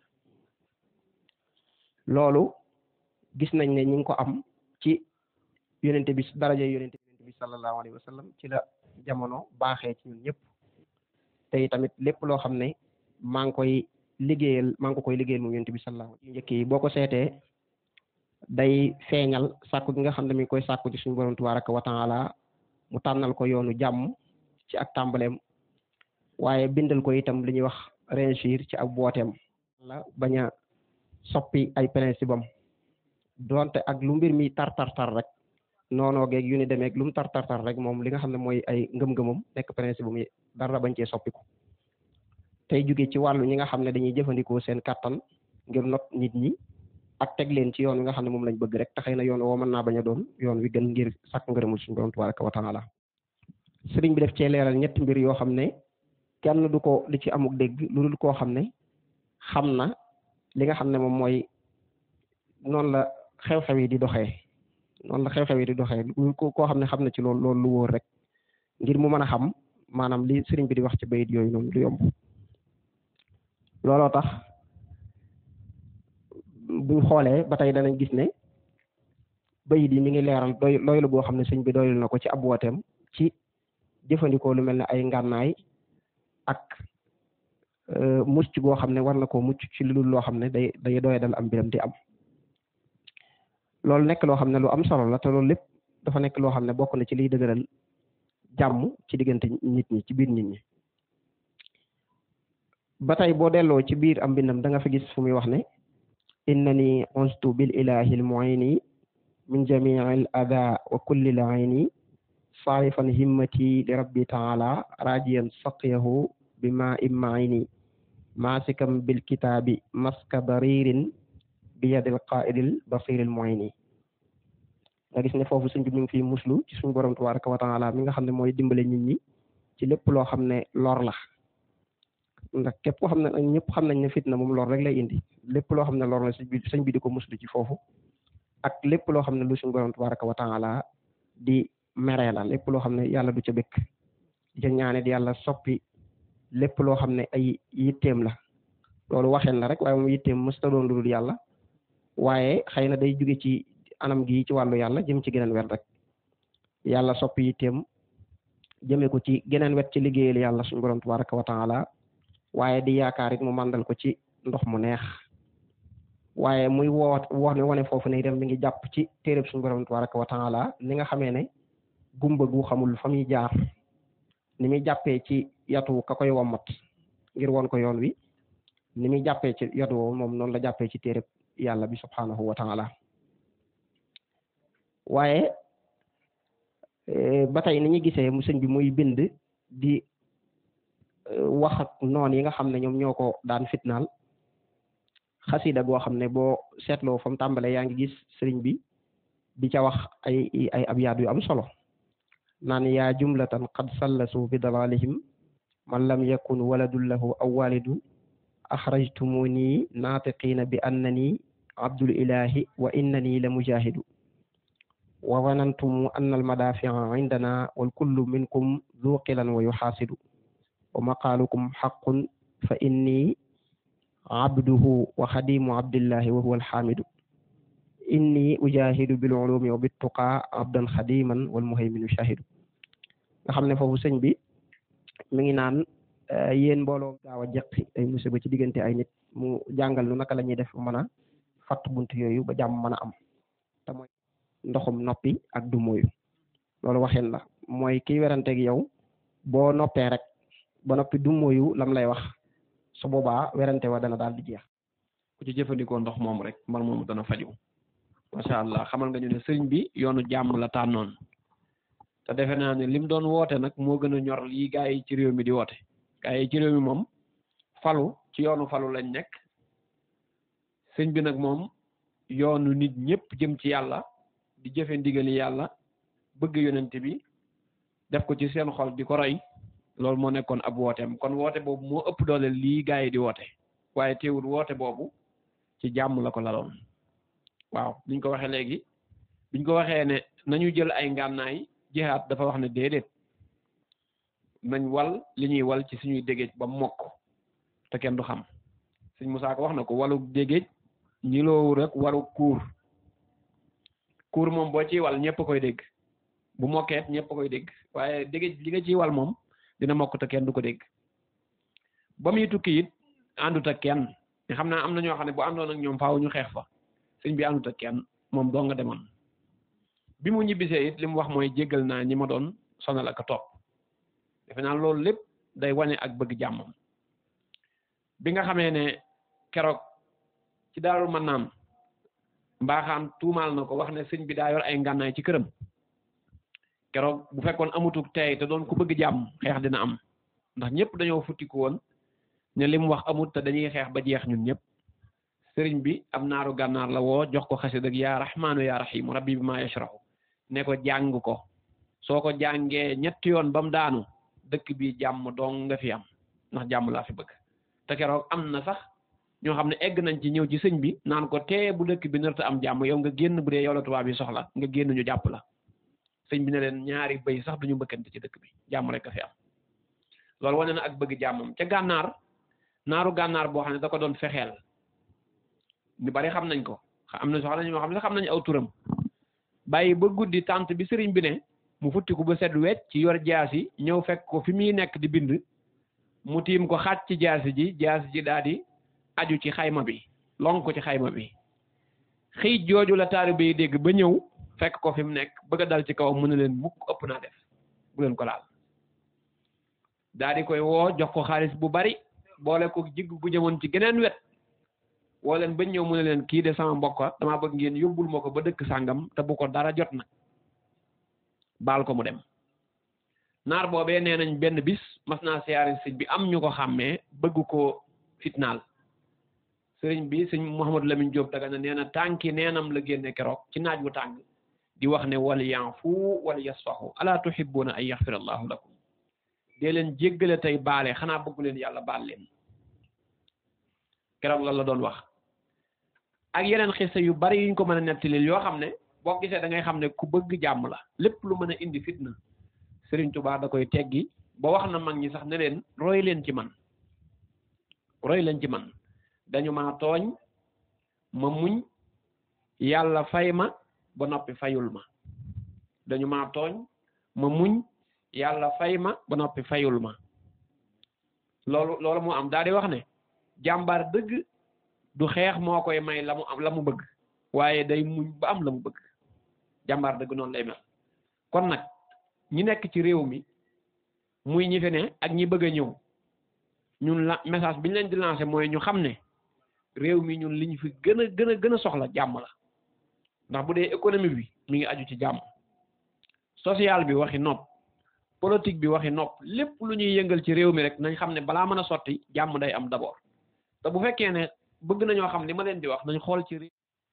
loolu gis nañ ne ñi ngi ko am ci yonente bi daraja yonente bi sallallahu alayhi wa sallam ci la jamono baaxee ci ñun ñëpp te tamit lépp loo xam ne maa ngi koy liggéeyal maa ngi ko koy liggéeyal moom yonente bi sallallahu alayhi njëkk yi boo ko seetee day feeñal sàkku gi nga xam ne mi ngi koy sàkku ci suñu borom tabaraka wa taala mu tànnal ko yoonu jàmm ci ak tàmbaleem waaye bindal ko itam li ñuy wax réussir ci ak booteem la bañ a soppi ay principe am donte ak lu mbir mi tar tar tar rek noonoo geeg yu ni demeeg lu mu tar tar tar rek moom li nga xam ne mooy ay ngëm-ngëmam nekk principe am dara bañ cee soppiku tey jóge ci wàllu ñi nga xam ne dañuy jëfandikoo seen kàttan ngir not nit ñi ak teg leen ci yoon wi nga xam ne moom lañ bëgg rek te xëy na yoon woo mën naa bañ a doon yoon wi gën ngir sàkk ngërëmul suñu borom tabaraka wa taala sëriñ bi def cee leeral ñetti mbir yoo xam ne kenn du ko li ci amuk dégg lu dul koo xam ne xam na li nga xam ne moom mooy noonu la xew-xew yi di doxee noonu la xew-xew yi di doxee koo xam ne xam na ci loolu loolu lu wóor rek ngir mu mën a xam maanaam li sëriñ bi di wax ci bayit yooyu noonu du yomb looloo tax buñ xoolee ba tey danañ gis ne bayit yi mi ngi leeral doy doylu boo xam ne sëñ bi doylu na ko ci ab wooteem ci jëfandikoo lu mel ne ay ngànnaay ak mucc goo xam ne war na koo mucc ci lu dul loo xam ne day day doye dal am mbiram di am loolu nekk loo xam ne lu am solo la te loolu lépp dafa nekk loo xam ne bokk na ci liy dëgëral jàmm ci diggante nit ñi ci biir nit ñi ba tey boo delloo ci biir am mbindam da nga fa gis fu muy wax ne innani unstu bil ilahi al muini min jamii al ada wa kulli al ayni saarifan himmati li rabbi taala rajiyan saqiyahu bima immaini masikam bil kitaabi maska daririn bi yadil qaidil basiril muini nga gis ne foofu suñ bi mi ngi fi muslu ci suñu borom tabaraka wa taala mi nga xam ne mooy dimbale nit ñi ci lépp loo xam ne lor la ndax képp koo xam ne ñëpp xam nañ ne fitna moom lor rek lay indi lépp loo xam ne lor la sëñ bi sëñ bi di ko muslu ci foofu ak lépp loo xam ne lu suñu borom tabaraka wa taala di meree la lépp loo xam ne yàlla du ca bëgg ja ñaanit yàlla soppi lépp loo xam ne ay yitteem la loolu waxeen la rek waaye moom yitteem mësta doon lu dul yàlla waaye xëy na day jóge ci anam gi ci wàllu yàlla jëm ci geneen wet rek yàlla soppi yitteem jëmee ko ci geneen wet ci liggéeyal yàlla suñu borom tabaraka wa taala waaye di yaakaar it mu màndal ko ci ndox mu neex waaye muy woot wax ne wane foofu ne itam mi ngi jàpp ci téereb suñu borom tabaraka wa taala ni nga xamee ne gumba gu xamul fa muy jaar ni muy jàppee ci yatu ka koy wommat ngir won ko yoon wi ni muy jàppee ci yatu woowu moom noonu la jàppee ci téereb yàlla bi subhanahu wa taala waaye ba tey ni ñu gisee mu sëñ bi muy bind di wax ak noon yi nga xam ne ñoom ñoo ko daan fitnaal xasida goo xam ne boo seetloo fa mu tàmbalee yaa ngi gis sëriñ bi di ca wax ay ay abyaat yu am solo naan yaa jumlatan qad sallasu bi dalalihim man lam yakun waladun lahu aw walidu axrajtumuni naatiqiina bi annani abdul ilahi wa innani la mujahidu wa wanantum anna almadafia indana wal kullu minkum du qilan wa yuxaasidu wa maqaalukum xaqun fa inni abduhu wa xadimu abdillahi wa huwa alxaamidu inni ujahidu bil ulumi wa bit tuqa abdan xadiman wal muhayminu shahidu nga xam ne foofu sëñ bi mi ngi naan yéen mbooloo gaaw a jeqi ay musiba ci diggante ay nit mu jàngal nu naka la ñuy def mën a fatt bunt yooyu ba jàmm mën a am te mooy ndoxum noppi ak du moyu loolu waxin la mooy kiy weranteeg yow boo noppee rek ba noppi du moyu lam lay wax su boobaa werante wa dana daal di jeex
ku ci jëfandikoo ndox moom rek mbal moomu dana faju macha allah xamal nga ñu ne sëriñ bi yoonu jàmm la tànnoon te defe naa ne lim doon woote nag moo gën a ñor lii gaa yi ci réew mi di woote gaa yi ci réew mi moom falu ci yoonu falu lañ nekk sëñ bi nag moom yoonu nit ñëpp jëm ci yàlla di jëfe ndigali yàlla bëgg yonent bi def ko ci seen xol di ko roy loolu moo nekkoon ab wooteem kon woote boobu moo ëpp doole lii gaa yi di woote waaye teewul woote boobu ci jàmm la ko laloon waaw biñ ko waxee léegi biñ ko waxee ne nañu jël ay ngànnaay jihaat dafa wax ne déedéet nañ wal li ñuy wal ci suñuy dégéej ba mokk te kenn du xam sëñ Musaa ko wax na ko walu dégéej ñi loowu rek waru kuur kuur moom boo ciy wal ñëpp koy dégg bu mokkeet ñëpp koy dégg waaye dégéej li nga ciy wal moom dina mokk te kenn du ko dégg ba muy tukki it àndut ak kenn nga xam naa am na ñoo xam ne bu àndoon ak ñoom faaw ñu xeex fa sëñ bi àndut ak kenn moom doo nga demoon bi mu ñibbisee it li mu wax mooy jéggal naa ñi ma doon sonal ak a topp defe naa loolu lépp day wane ak bëgg jàmmam bi nga xamee ne keroog ci daarul man naan mbaaxaan tuumaal na ko wax ne sëñ bi daa yor ay ngànnaay ci këram keroog bu fekkoon amutuk tey te doon ku bëgg jàmm xeex dina am ndax ñëpp dañoo futtiku woon ne li mu wax amut te dañuy xeex ba jeex ñun ñëpp sëriñ bi am naaru gànnaar la woo jox ko xasid ak yaa rahmaanu yaa rahiim rabbi bi maa yashrahu ne ko jàng ko soo ko jàngee ñetti yoon ba mu daanu dëkk bi jàmm dong nga fi am ndax jàmm laa fi bëgg te keroog am na sax ñoo xam ne egg nañ ci ñëw ci sëñ bi naan ko tee bu dëkk bi narta am jàmm yow nga génn bu dee yow la tubaab yi soxla nga génn ñu jàpp la sëñ bi ne leen ñaari bëy sax duñu mbëkkante ci dëkk bi jàmm rek a fi am loolu wane na ak bëgg jàmmam ca gànnaar naaru gànnaar boo xam ne da ko doon fexeel ñu bari xam nañ ko am na soxla ñoo xam ne xam nañ aw turam bàyyi ba guddi tànt bi sëriñ bi ne mu futti ko ba set wecc ci yor jaasi ñëw fekk ko fi muy nekk di bind mu tiim ko xaaj ci jaasi ji jaasi ji daal di aju ci xayma bi long ko ci xayma bi xiij jooju la taalibe yi dégg ba ñëw fekk ko fi mu nekk bëgg a dal ci kaw mu ne leen mukk ëpp naa def bu leen ko laal daal di koy woo jox ko xaalis bu bari boole ko jigg gu jëmoon ci geneen wet woo leen ba ñëw mu ne leen kii de sama mbokk damaa bëgg ngeen yóbbul ma ko ba dëkk sàngam te bu ko dara jot nag baal ko mu dem naar boobee nee nañ benn bis mas naa siyaare sëñ bi am ñu ko xàmmee bëgg ko fitnaal sëriñ bi sëñ Mouhamadou Lamine Diop daga na nee na tànki neenam la génne keroog ci naaj wu tàng di wax ne wal yanfu wal yasfahu ala tuhibbuna an yaxfira allahu lakum dee leen jéggale tey baale xanaa bëggu leen yàlla baal leen keroog loolu la doon wax ak yeneen xisa yu bari yuñ ko mën a nettalil yoo xam ne boo gisee da ngay xam ne ku bëgg jàmm la lépp lu mën a indi fitna Sëriñ Tuubaa da koy teggi ba wax na mag ñi sax ne leen roy leen ci man roy leen ci man dañu maa tooñ ma muñ yàlla fay ma ba noppi fayul ma dañu maa tooñ ma muñ yàlla fay ma ba noppi fayul ma loolu loolu moo am daal di wax ne jàmbaar dëgg du xeex moo koy may la mu am la mu bëgg waaye day muñ ba am la mu bëgg jàmbaar dëgg noonu lay mel kon nag ñi nekk ci réew mi muy ñi fi ne ak ñi bëgg a ñëw ñun la message bi ñu leen di lancé mooy ñu xam ne réew mi ñun li ñu fi gën a gën a gën a soxla jàmm la ndax bu dee économie bi mi ngi aju ci jàmm social bi waxi nopp politique bi waxi nopp lépp lu ñuy yëngal ci réew mi rek nañ xam ne balaa mën a sotti jàmm day am d'abord te bu fekkee ne bëgg nañoo xam li ma leen di wax nañ xool ci réew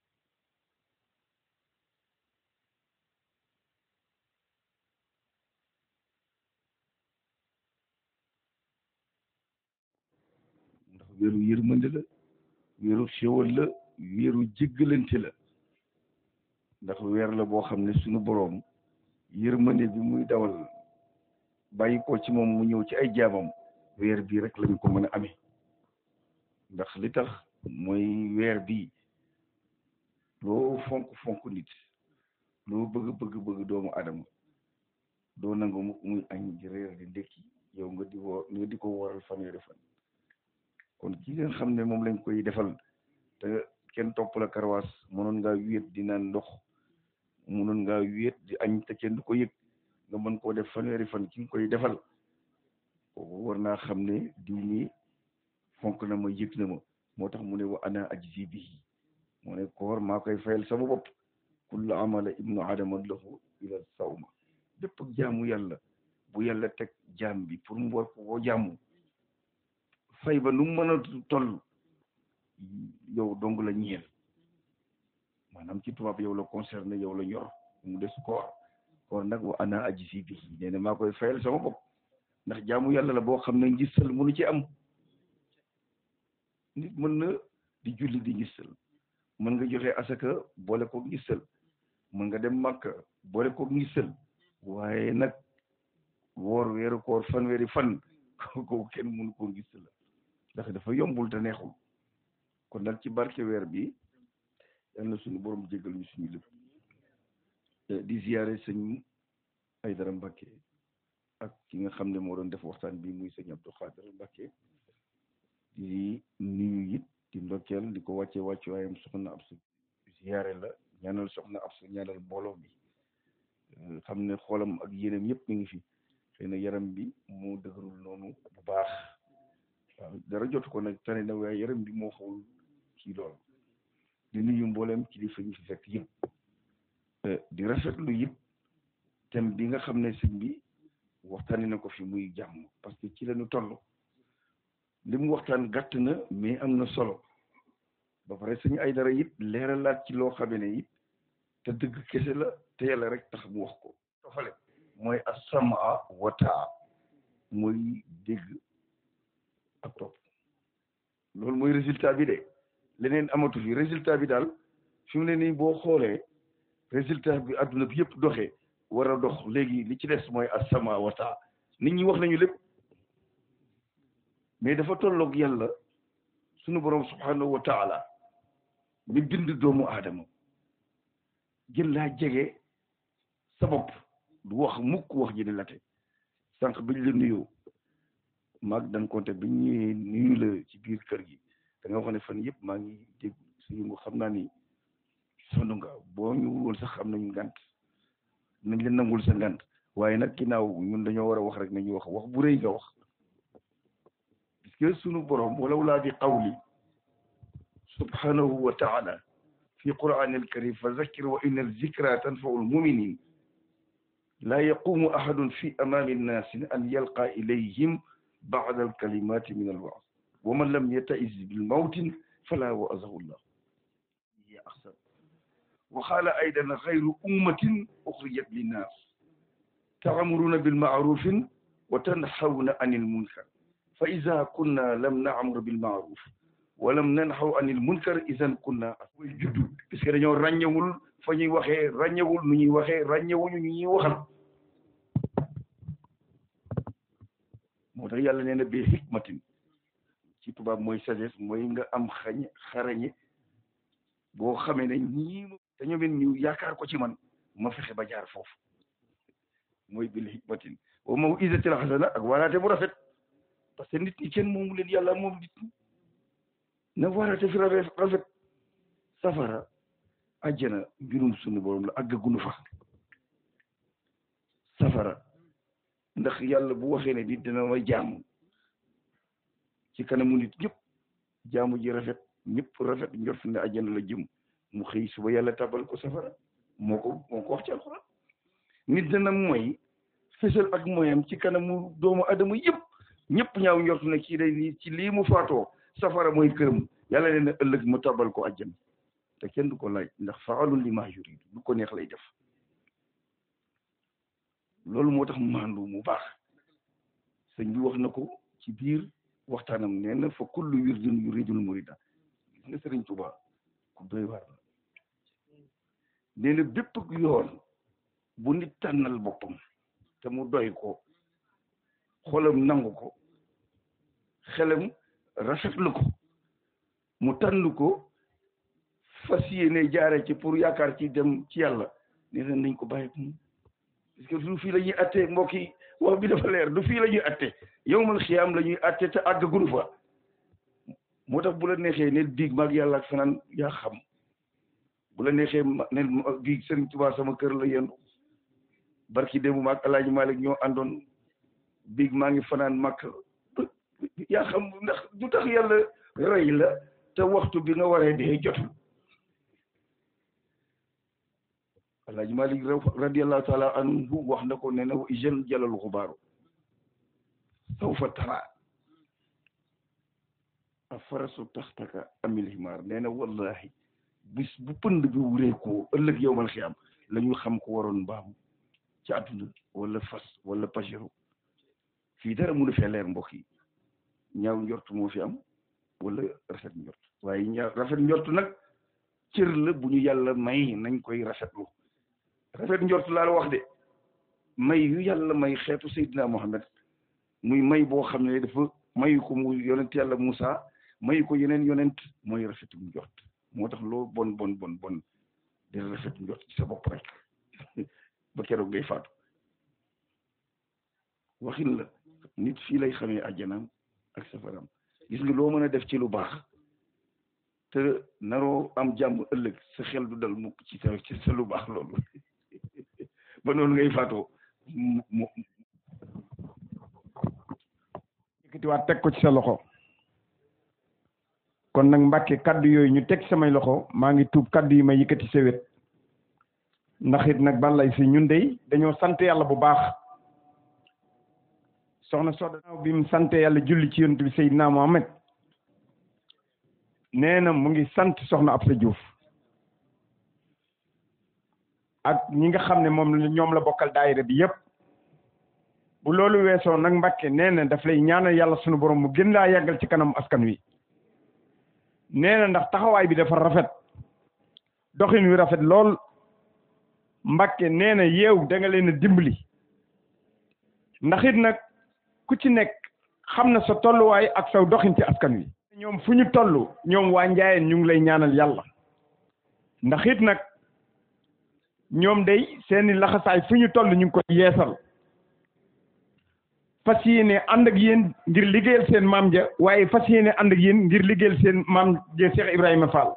ndax wéeru yërmande la wéeru xéwal la wéeru jéggalante la ndax weer la boo xam ne suñu boroom yërmande bi muy dawal bàyyi ko ci moom mu ñëw ci ay jaamam weer bii rek lañ ko mën a amee ndax li tax mooy weer bii loo fonk fonk nit loo bëgg bëgg bëgg doomu adama doo nangu mu muy añ di reer di ndékki yow nga di woo nga di ko waral fanweeri fan kon ki nga xam ne moom lañ koy defal te kenn topp la karwaas mënoon ngaa wéet di naan ndox mënoon ngaa wéet di añ te kenn du ko yëg nga mën koo def fanweeri fan ki nga koy defal kooku war naa xam ne diw mi fonk na ma yëg na ma moo tax mu ne wa ana ajzi bihi mu ne koor maa koy fayal sama bopp kullu amala ibnu adama lahu ila sawma bépp jaamu yàlla bu yàlla teg jaam bi pour mu war ko jaamu fay ba nu mu mën a toll yow dong la ñeel maanaam ci tubaab yow la concerné yow la ñor mu des koor koor nag wa ana ajzi bihi nee na maa koy fayal sama bopp ndax jaamu yàlla la boo xam ne ngistal mënu ci am nit mën na di julli di ngistal mën nga joxe asaka boole ko ngistal mën nga dem màkka boole ko ngistal waaye nag woor weeru koor fanweeri fan kooku kenn mënu ko ngistal ndax dafa yombul te neexul kon nag ci barke weer bi yal na suñu borom jégal ñu suñu lépp di ziyaare sëñ Aydara Mbàkke ak ki nga xam ne moo doon def waxtaan bi muy sëñ Abdou Khadir Mbàkke di nuyu it di ndokkeel di ko wàcce wàcce waayam soxna ab su ziyaare la ñaanal soxna ab su ñaanal mbooloo bi xam ne xoolam ak yéenam yëpp mi ngi fi xëy na yaram bi moo dëgërul noonu bu baax waaw dara jotu ko nag tane na waaye yaram bi moo xawul kii lool di nuyu mboolem kilifa ñu fi fekk yëpp di rafetlu it thème bi nga xam ne sëñ bi waxtaani na ko fi muy jàmm parce que ci lañu toll li mu waxtaan gàtt na mais am na solo ba pare sëñ ay dara it leeralaat ci loo xamee ne it te dëgg kese la te yàlla rek tax mu wax ko tofale mooy as-samaa wa taa mooy dégg ak topp loolu mooy résultat bi de leneen amatu fi résultat bi daal fi mu ne nii boo xoolee résultat bi adduna bi yëpp doxee war a dox léegi li ci des mooy as-samaa wa taa nit ñi wax nañu lépp mais dafa tolloog yàlla sunu borom subhanahu wa taala mi bind doomu aadama jël laa jege sa bopp du wax mukk wax ji di late sànq biñ la nuyoo maag dan konte biñ ñëwee nuyu la ci biir kër gi da nga wax ne fan yëpp maa ngi dégg suñu ngo xam naa ni sonn nga boo ñu woon sax am nañu ngant nañ leen nangul sa ngant waaye nag ginnaaw ñun dañoo war a wax rek nañu wax wax bu rëy nga wax puisque sunu borom walaw laa bi qawli subhanahu wa taala fi qur'an alkarim fa zakkir wa inna alzikra tanfau almuminin laa yaqumu ahadun fi amami nnaasi an yalqa ilayhim ba'da alkalimati min alwa'z wa man lam yata'iz bilmawtin fala wa'azahu llah hiya ahsan wa qala aydan ghayru ummatin ukhrijat linnas ta'muruna bilma'rufin wa tanhawna anil munkar fa ida kunna lam naamur bilmaaruf wa lam nanhaw anil munkar idan kunna mooy juddu puisque dañoo ràññewul fa ñuy waxee ràññewul nu ñuy waxee ràññewuñu ñu ñuy waxal moo tax yàlla nee na bi hikmatin ci tubaab mooy sagesse mooy nga am xañ xarañe boo xamee ne ñii dañoo mel ñu yaakaar ko ci man ma fexe ba jaar foofu mooy bil hikmatin wa mawizatil hasana ak waraate bu rafet parce que nit ñi kenn moomu leen yàlla moom nit ñi na waraate fi rafet rafet safara àjjana mbirum sunu borom la àggagunu fa safara ndax yàlla bu waxee ne nit dina ma jaamu ci kanamu nit ñëpp jaamu ji rafet ñëpp rafet njort ne àjjana la jëm mu xëy suba yàlla tabal ko safara moo ko moo ko wax ci alxuraan nit dana mooy fësal ak mooyam ci kanamu doomu adama yëpp ñëpp ñaaw njort ne kii day nii ci lii mu faatoo safara mooy këram yàlla leen na ëllëg mu tabal ko àjjana te kenn du ko laaj ndax faalun li maa yurid lu ko neex lay def loolu moo tax maandu mu baax sëñ bi wax na ko ci biir waxtaanam nee na fa kullu wirdin yuridul murida gis nga sëriñ Tuuba ku doy waar la nee na bépp yoon bu nit tànnal boppam te mu doy ko xolam nangu ko xelam rafetlu ko mu tànn ko fas yéene jaare ci pour yaakaar ci dem ci yàlla nee na nañ ko bàyyi ak moom parce que du fii la ñuy atte mbokk yi wax bi dafa leer du fii la ñuy atte yowmal xiyaam la ñuy atte te àggagunu fa moo tax bu la neexee ne biig maag yàlla ak fanaan yaa xam bu la neexee ma ne biig Sëriñ Tuubaa sama kër la yendu barki démb maag Alaaji Malik ñoo àndoon biig maa ngi fanaan màkk yaa xam ndax du tax yàlla rey la te waxtu bi nga waree dee jotul Alaaji Malik radiallahu taala anhu wax na ko ne na jeune jalal xubaaru sawfa tara a farasu taxtaka amil himaar nee na wallahi bis bu pënd bi wuree ko ëllëg yowmal xiyaam la ñu xam ko waroon mbaam ci àdduna wala fas wala pajero fii dara mënu fee leer mbokk yi ñaaw njort moo fi am wala rafet njort waaye ñaaw rafet njort nag cër la bu ñu yàlla may nañ koy rafetlu rafet njort laa la wax de may yu yàlla may xeetu Seydina Mohamed muy may boo xam ne dafa mayu ko mu yonent yàlla Moussa mayu ko yeneen yonent mooy rafetu njort moo tax loo bon bon bon bon di rafet njort ci sa bopp rek ba keroog ngay faatu waxin la nit fii lay xamee àjjanaam ak safaram gis nga loo mën a def ci lu baax te naroo am jàmm ëllëg sa xel du dal mukk ci sa ci sa lu baax loolu ba noonu ngay faatoo mu
yëkkatiwaat teg ko ci sa loxo kon nag Mbàkke kaddu yooyu ñu teg samay loxo maa ngi tuub kaddu yi ma yëkkati sa wet ndax it nag balay si ñun dey dañoo sant yàlla bu baax soxna Soda bi mu sant yàlla julli ci yonent bi Seydina Mohamed nee na mu ngi sant soxna Absa Diouf ak ñi nga xam ne moom la ñoom la bokkal daayira bi yépp bu loolu weesoo nag Mbàkke nee na daf lay ñaanal yàlla sunu borom mu gën laa yàggal ci kanam askan wi nee na ndax taxawaay bi dafa rafet doxin wi rafet lool Mbàkke nee na yeew da nga leen a dimbali ndax it nag ku ci nekk xam na sa tolluwaay ak saw doxin ci askan wi ñoom fu ñu toll ñoom waa njaayeen ñu ngi lay ñaanal yàlla ndax it nag ñoom day seeni laxasaay fu ñu toll ñu ngi koy yeesal fas yéene ànd ak yéen ngir liggéeyal seen maam ja waaye fas yéene ànd ak yéen ngir liggéeyal seen maam ja Cheikh Ibrahima Fall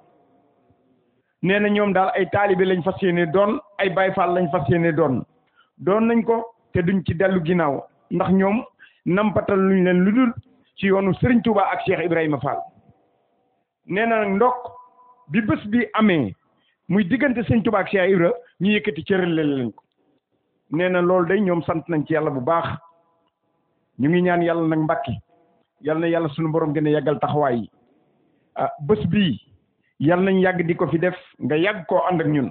nee na ñoom daal ay taalibe lañ fas yéene doon ay Baay Fall lañ fas yéene doon doon nañ ko te duñ ci dellu ginnaaw ndax ñoom nampatal luñ leen lu dul ci yoonu Serigne Touba ak Cheikh Ibrahima Fall nee na nag ndokk bi bés bi amee muy diggante Serigne Touba ak Cheikh Ibra ñu yëkkati cëral leen ko nee na loolu day ñoom sant nañ ci yàlla bu baax ñu ngi ñaan yàlla nag mbàkki yàlla na yàlla suñu borom gën a yàggal taxawaay yi ah bés bii yàlla nañ yàgg di ko fi def nga yàgg koo ànd ak ñun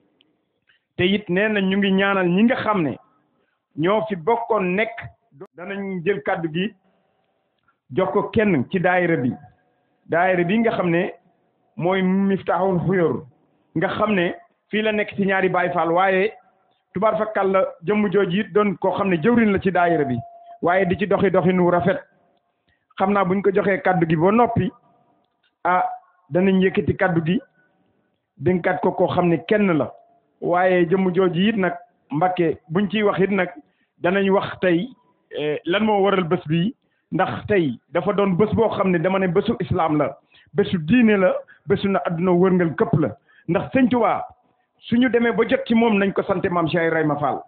te it nee na ñu ngi ñaanal ñi nga xam ne ñoo fi bokkoon nekk danañ jël kàddu gi jox ko kenn ci daayira bi daayira bi nga xam ne mooy Miftahul Xuyoor nga xam ne fii la nekk ci ñaari Baay Faal waaye tubaar fakkal la jëmm jooju it doon koo xam ne jëwriñ la ci daayira bi waaye di ci doxi doxinu rafet xam naa buñ ko joxee kaddu gi ba noppi ah danañ yëkkati kaddu gi dénkaat ko koo xam ne kenn la waaye jëmm jooju it nag Mbàkke buñ ciy wax it nag danañ wax tey lan moo waral bés bi ndax tey dafa doon bés boo xam ne dama ne bésu islam la bésu diine la bésu na adduna wërngal këpp la ndax sëñ Tuubaa suñu demee ba jot ci moom nañ ko sante maam Cheikh Ibrahima Fall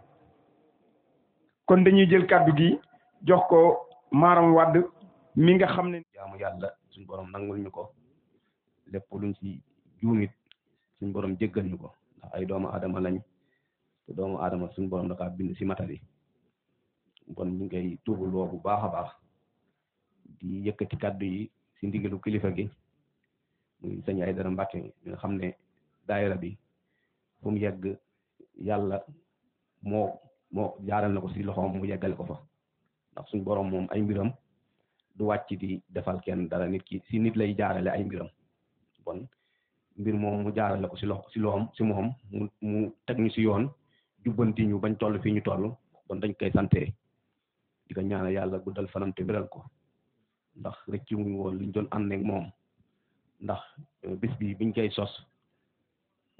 kon dañuy jël kaddu gi jox ko maaram wadd mi nga xam ne
jaamu yàlla suñ borom nangul ñu ko lépp luñ ci juumit suñ borom jéggal ñu ko ndax ay doomu aadama lañ te doomu aadama suñ borom da kaa bind ci matari kon ñu ngi koy tuubuloo bu baax a baax di yëkkati kaddu yi ci ndigalu kilifa gi muy sëñ Aydara Mbàkke mi nga xam ne daayira bi fu mu yegg yàlla moo moo jaaral na ko ci loxoom mu yeggale ko fa ndax suñ borom moom ay mbiram du wàcc di defal kenn dara nit ki ci nit lay jaarale ay mbiram bon mbir moom mu jaarale ko ci loxo ci loxom ci moom mu mu teg ñu ci yoon jubbanti ñu bañ toll fii ñu toll bon dañ koy sante di ko ñaanal yàlla guddal fanam te biral ko ndax rëcc mu woon liñ doon ànd ak moom ndax bis bi biñ koy sos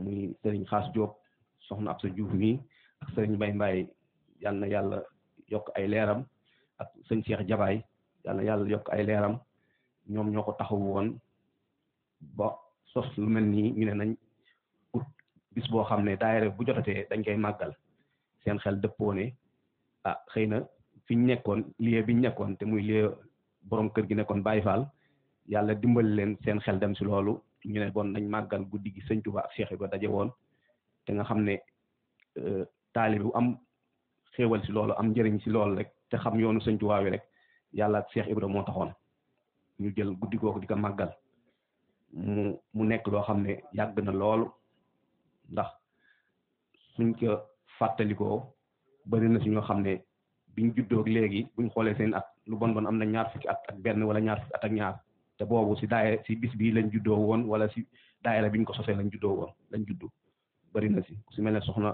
muy sëriñ Xaas Diop soxna Absa Diouf mi ak sëriñ Mbay Mbaay yal na yàlla yokk ay leeram ak sëñ Cheikh Jabaay yal na yàlla yokk ay leeram ñoom ñoo ko taxawu woon ba sos lu mel nii ñu ne nañ ut bis boo xam ne daayira bu jotatee dañ koy màggal seen xel dëppoo ne ah xëy na fi ñu nekkoon lieu bi ñu nekkoon te muy lieu borom kër gi nekkoon Baye Fall yàlla dimbali leen seen xel dem si loolu ñu ne bon nañ màggal guddi gi sëñ Tuba ak Cheikh Ibra daje woon te nga xam ne taalibe bu am xéewal si loolu am njëriñ si loolu rek te xam yoonu sëñ Tuba wi rek yàlla ak Cheikh Ibra moo taxoon ñu jël guddi googu di ko màggal mu mu nekk loo xam ne yàgg na loolu ndax suñ ko fàttalikoo bëri na si ñoo xam ne biñ juddoo léegi buñ xoolee seen at lu bon bon am na ñaar fukki at ak benn wala ñaar fukki at ak ñaar te boobu si daayira si bis bii lañ juddoo woon wala si daayira biñ ko sosee lañ juddoo woon lañ juddu bëri na si su mel ne soxna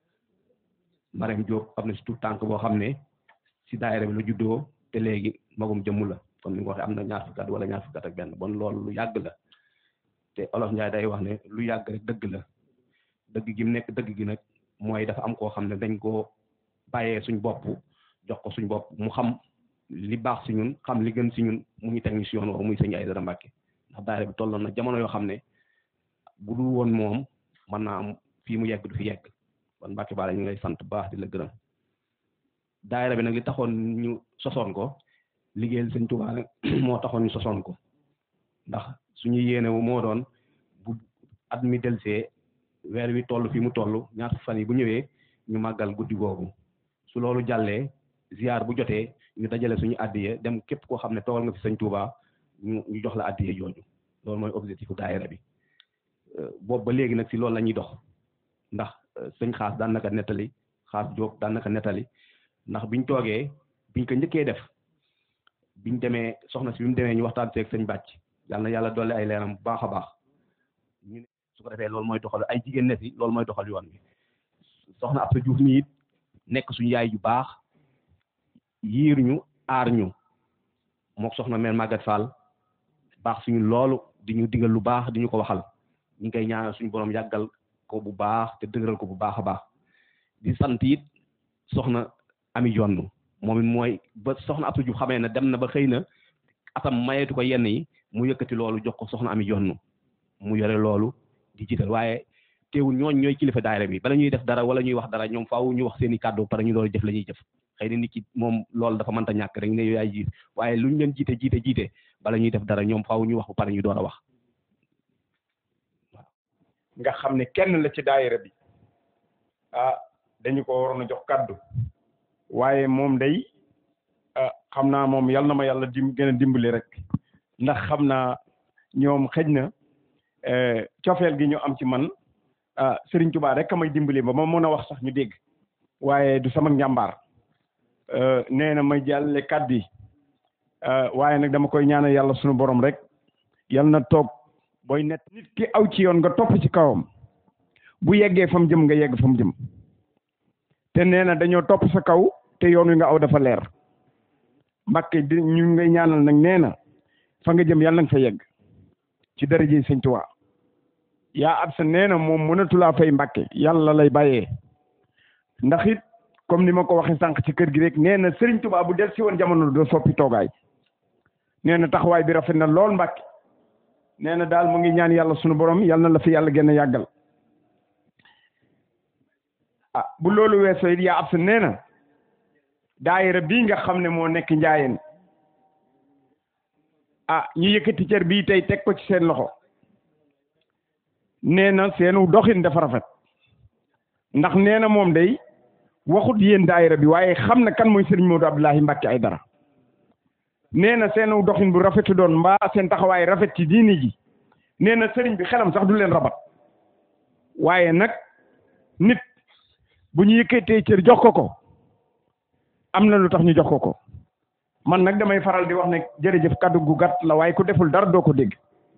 Marème Diop am na si tout tànk boo xam ne si daayira bi la juddoo te léegi magum jëmm la comme ni nga waxee am na ñaar fukki at wala ñaar fukki at ak benn bon loolu lu yàgg la te olof Njaay day wax ne lu yàgg rek dëgg la dëgg gi mu nekk dëgg gi nag mooy dafa am koo xam ne dañ koo bàyyee suñ bopp jox ko suñ bopp mu xam li baax si ñun xam li gën si ñun mu ñu teg ñu si yoon woowu muy sëñ Aydara Mbàkke ndax daayira bi tolloon na jamono yoo xam ne bu dul woon moom mën naa am fii mu yegg du fi yegg kon Mbàkke Balla ñu ngi lay sant baax di la gërëm daayira bi nag li taxoon ñu sosoon ko liggéeyal sëñ Tuubaa nag moo taxoon ñu sosoon ko ndax suñu yéene moo doon bu at mi delsee weer wi toll fi mu toll ñaar fan yi bu ñëwee ñu màggal guddi googu su loolu jàllee ziar bu jotee ñu dajale suñu addiye dem képp koo xam ne toogal nga fi sëñ Touba ñu ñu jox la addiye jooju loolu mooy objectif u daayira bi boobu ba léegi nag si loolu la ñuy dox ndax sëñ xaas daan naka nettali xaas Jóob daan naka nettali ndax biñ toogee biñ ko njëkkee def biñ demee soxna si bi mu demee ñu waxtaan seeg sëñ bàcc yàlla na yàlla dolli ay leeram bu baax a baax ñu ne su ko defee loolu mooy doxal ay jigéen ne si loolu mooy doxal yoon bi soxna Absa Diouf mi it nekk suñu yaay ju baax yiir ñu aar ñu mook soxna mère Maguette Fall baax suñu loolu di ñu digal lu baax di ñu ko waxal ñu ngi koy ñaanal suñu borom yàggal ko bu baax te dëgëral ko bu baax a baax di sant it soxna ami jonn moom it mooy ba soxna Absa Diouf xamee ne dem na ba xëy na atam mayeetu ko yenn yi mu yëkkati loolu jox ko soxna ami jonn mu yore loolu di jiital waaye teewul ñooñ ñooy kilifa daayira bi bala ñuy def dara wala ñuy wax dara ñoom faaw ñu wax seen i kàddu pare ñu doon jëf la ñuy jëf xëy na nit ki moom loolu dafa mënta ñàkk rek ne yaay jiit waaye luñ leen jiite jiite jiite bala ñuy def dara ñoom faaw ñu wax ba pare ñu door a wax
nga xam ne kenn la ci daayira bi ah dañu ko waroon a jox kaddu waaye moom day ah xam naa moom yal na ma yàlla dim gën a dimbali rek ndax xam naa ñoom xëj na cofeel gi ñu am ci man ah Serigne Touba rek may dimbali ba ma mën a wax sax ñu dégg waaye du sama njàmbaar nee na may jàllale kaddu yi waaye nag dama koy ñaanal yàlla sunu borom rek yal na toog booy net nit ki aw ci yoon nga topp ci kawam bu yeggee fa mu jëm nga yegg fa mu jëm te nee na dañoo topp sa kaw te yoon wi nga aw dafa leer Mbàkke di ñu ngay ñaanal nag nee na fa nga jëm yàlla nga fa yegg ci daraje Sëñ Tuubaa yaa ab sa nee na moom mënatulaa fay Mbàkke yàlla lay bàyyee ndax it comme ni ma ko waxee sànq ci kër gi rek nee na Sëriñ Tuubaa bu del si woon jamono doo soppi toogaay nee na taxawaay bi rafet na lool Mbàkke nee na daal mu ngi ñaan yàlla sunu borom yal na la fi yàlla gën a yàggal ah bu loolu weesoo it yaa ab sa nee na daayira bii nga xam ne moo nekk njaayeen ah ñu yëkkati cër bii tey teg ko ci seen loxo nee na seenu doxin dafa rafet ndax nee na moom day waxut yéen daayira bi waaye xam na kan mooy Serigne Modou Abdoulahi Mbacke Aidara nee na seenu doxin bu rafetu doon mbaa seen taxawaay rafet ci diini ji nee na sëriñ bi xelam sax du leen rabat waaye nag nit bu ñu yëkkatee cër jox ko ko am na lu tax ñu jox ko ko man nag damay faral di wax ne jërëjëf kaddu gu gàtt la waaye ku deful dara doo ko dégg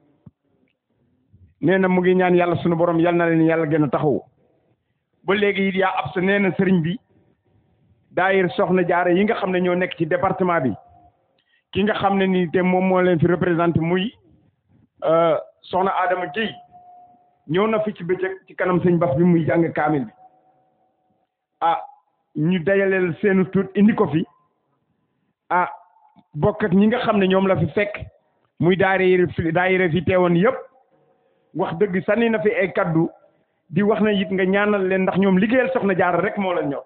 nee na mu ngi ñaan yàlla sunu borom yal na leen yàlla gën a taxawu ba léegi it yaa ab sa nee na sëriñ bi daayir soxna jaare yi nga xam ne ñoo nekk ci département bi ki nga xam ne nii te moom moo leen fi représenté muy soxna Adama Guèye ñëw na fi ci bëccëg ci kanam sëñ Bass bi muy jàng kaamil bi ah ñu dajaleel seenu tuut indi ko fi ah bokk ak ñi nga xam ne ñoom la fi fekk muy daayira fi daayira fi teewoon yëpp wax dëgg sànni na fi ay kaddu di wax na it nga ñaanal leen ndax ñoom liggéeyal soxna jaara rek moo leen ñor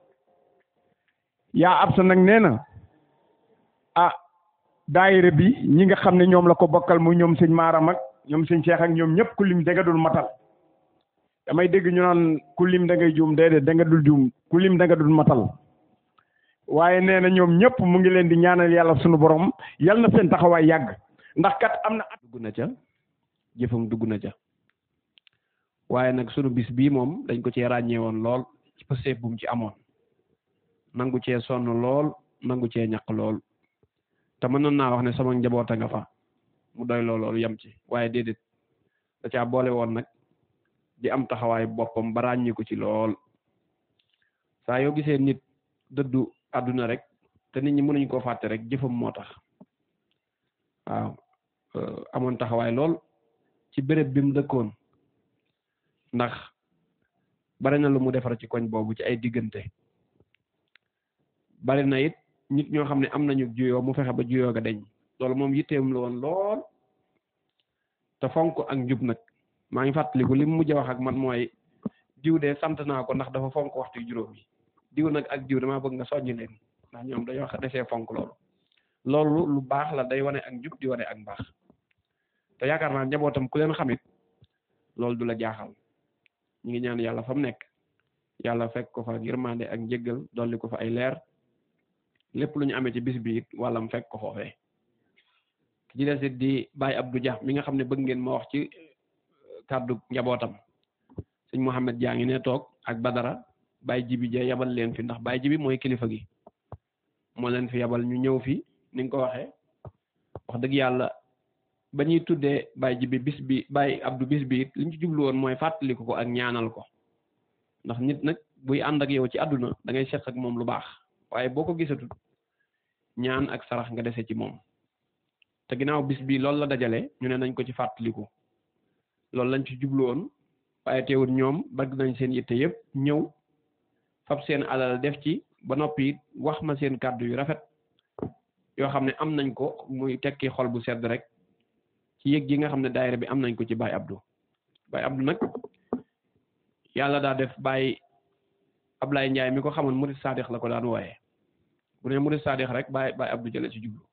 yaa ab sa nag nee na ah daayira bi ñi nga xam ne ñoom la ko bokkal muy ñoom sëñ Maaram ak ñoom sëñ Cheikh ak ñoom ñëpp ku lim da nga dul matal damay dégg ñu naan ku lim da ngay juum déedéet da nga dul juum ku lim da nga dul matal waaye nee na ñoom ñëpp mu ngi leen di ñaanal yàlla sunu borom yal na seen taxawaay yàgg ndax kat am na at
dugg na ca jëfam dugg na ca waaye nag sunu bis bii moom dañ ko cee ràññee woon lool ci pëseef bu mu ci amoon nangu cee sonn lool nangu cee ñaq lool te mënoon naa wax ne sama njaboot a nga fa mu doy loo loolu yem ci waaye déedéet da caa boole woon nag di am taxawaay boppam ba ràññi ko ci lool saa yoo gisee nit dëddu àdduna rek te nit ñi mënuñ koo fàtte rek jëfam moo tax waaw amoon taxawaay lool ci béréb bi mu dëkkoon ndax bari na lu mu defar ci koñ boobu ci ay diggante bari na it nit ñoo xam ne am nañu juyoo mu fexe ba juyoo ga deñ loolu moom yitteem la woon lool te fonk ak njub nag maa ngi fàttaliku li mu mujj a wax ak man mooy diw de sant naa ko ndax dafa fonk waxtu juróom yi diw nag ak diw damaa bëgg nga soññ leen ndax ñoom dañoo desee fonk loolu loolu lu baax la day wane ak njub di wane ak mbaax te yaakaar naa njabootam ku leen xamit loolu du la jaaxal ñu ngi ñaan yàlla fa mu nekk yàlla fekk ko fa yërmande ak njëggal dolli ko fa ay leer lépp lu ñu amee ci bis bi it wàllam fekk ko foofee ki ci des it di Baye Abdou Dia mi nga xam ne bëgg ngeen ma wax ci kàddu njabootam sëñ Mouhamed Dia ngi ne toog ak Badara Baye Jibi Dia yabal leen fi ndax Baye Jibi mooy kilifa gi moo leen fi yabal ñu ñëw fi ni nga ko waxee wax dëgg yàlla ba ñuy tuddee Baye Jibi bis bi Baye Abdou bis bi it li ñu ci jublu woon mooy fàttaliku ko ak ñaanal ko ndax nit nag buy ànd ak yow ci àdduna da ngay seq ak moom lu baax waaye boo ko gisatut ñaan ak sarax nga dese ci moom te ginnaaw bis bi loolu la dajale ñu ne nañ ko ci fàttaliku loolu lañ ci jublu woon waaye teewul ñoom bëgg nañ seen yitte yëpp ñëw fab seen alal def ci ba noppi wax ma seen kàddu yu rafet yoo xam ne am nañ ko muy tekki xol bu sedd rek ci yëg gi nga xam ne daayira bi am nañ ko ci Baye Abdou Baye Abdou nag yàlla daa def Baye Ablaye Ndiaye mi ko xamoon Murid Sadix la ko daan wooyee bu ne Murid Sadix rek Baye Baye Abdou jële ci jublu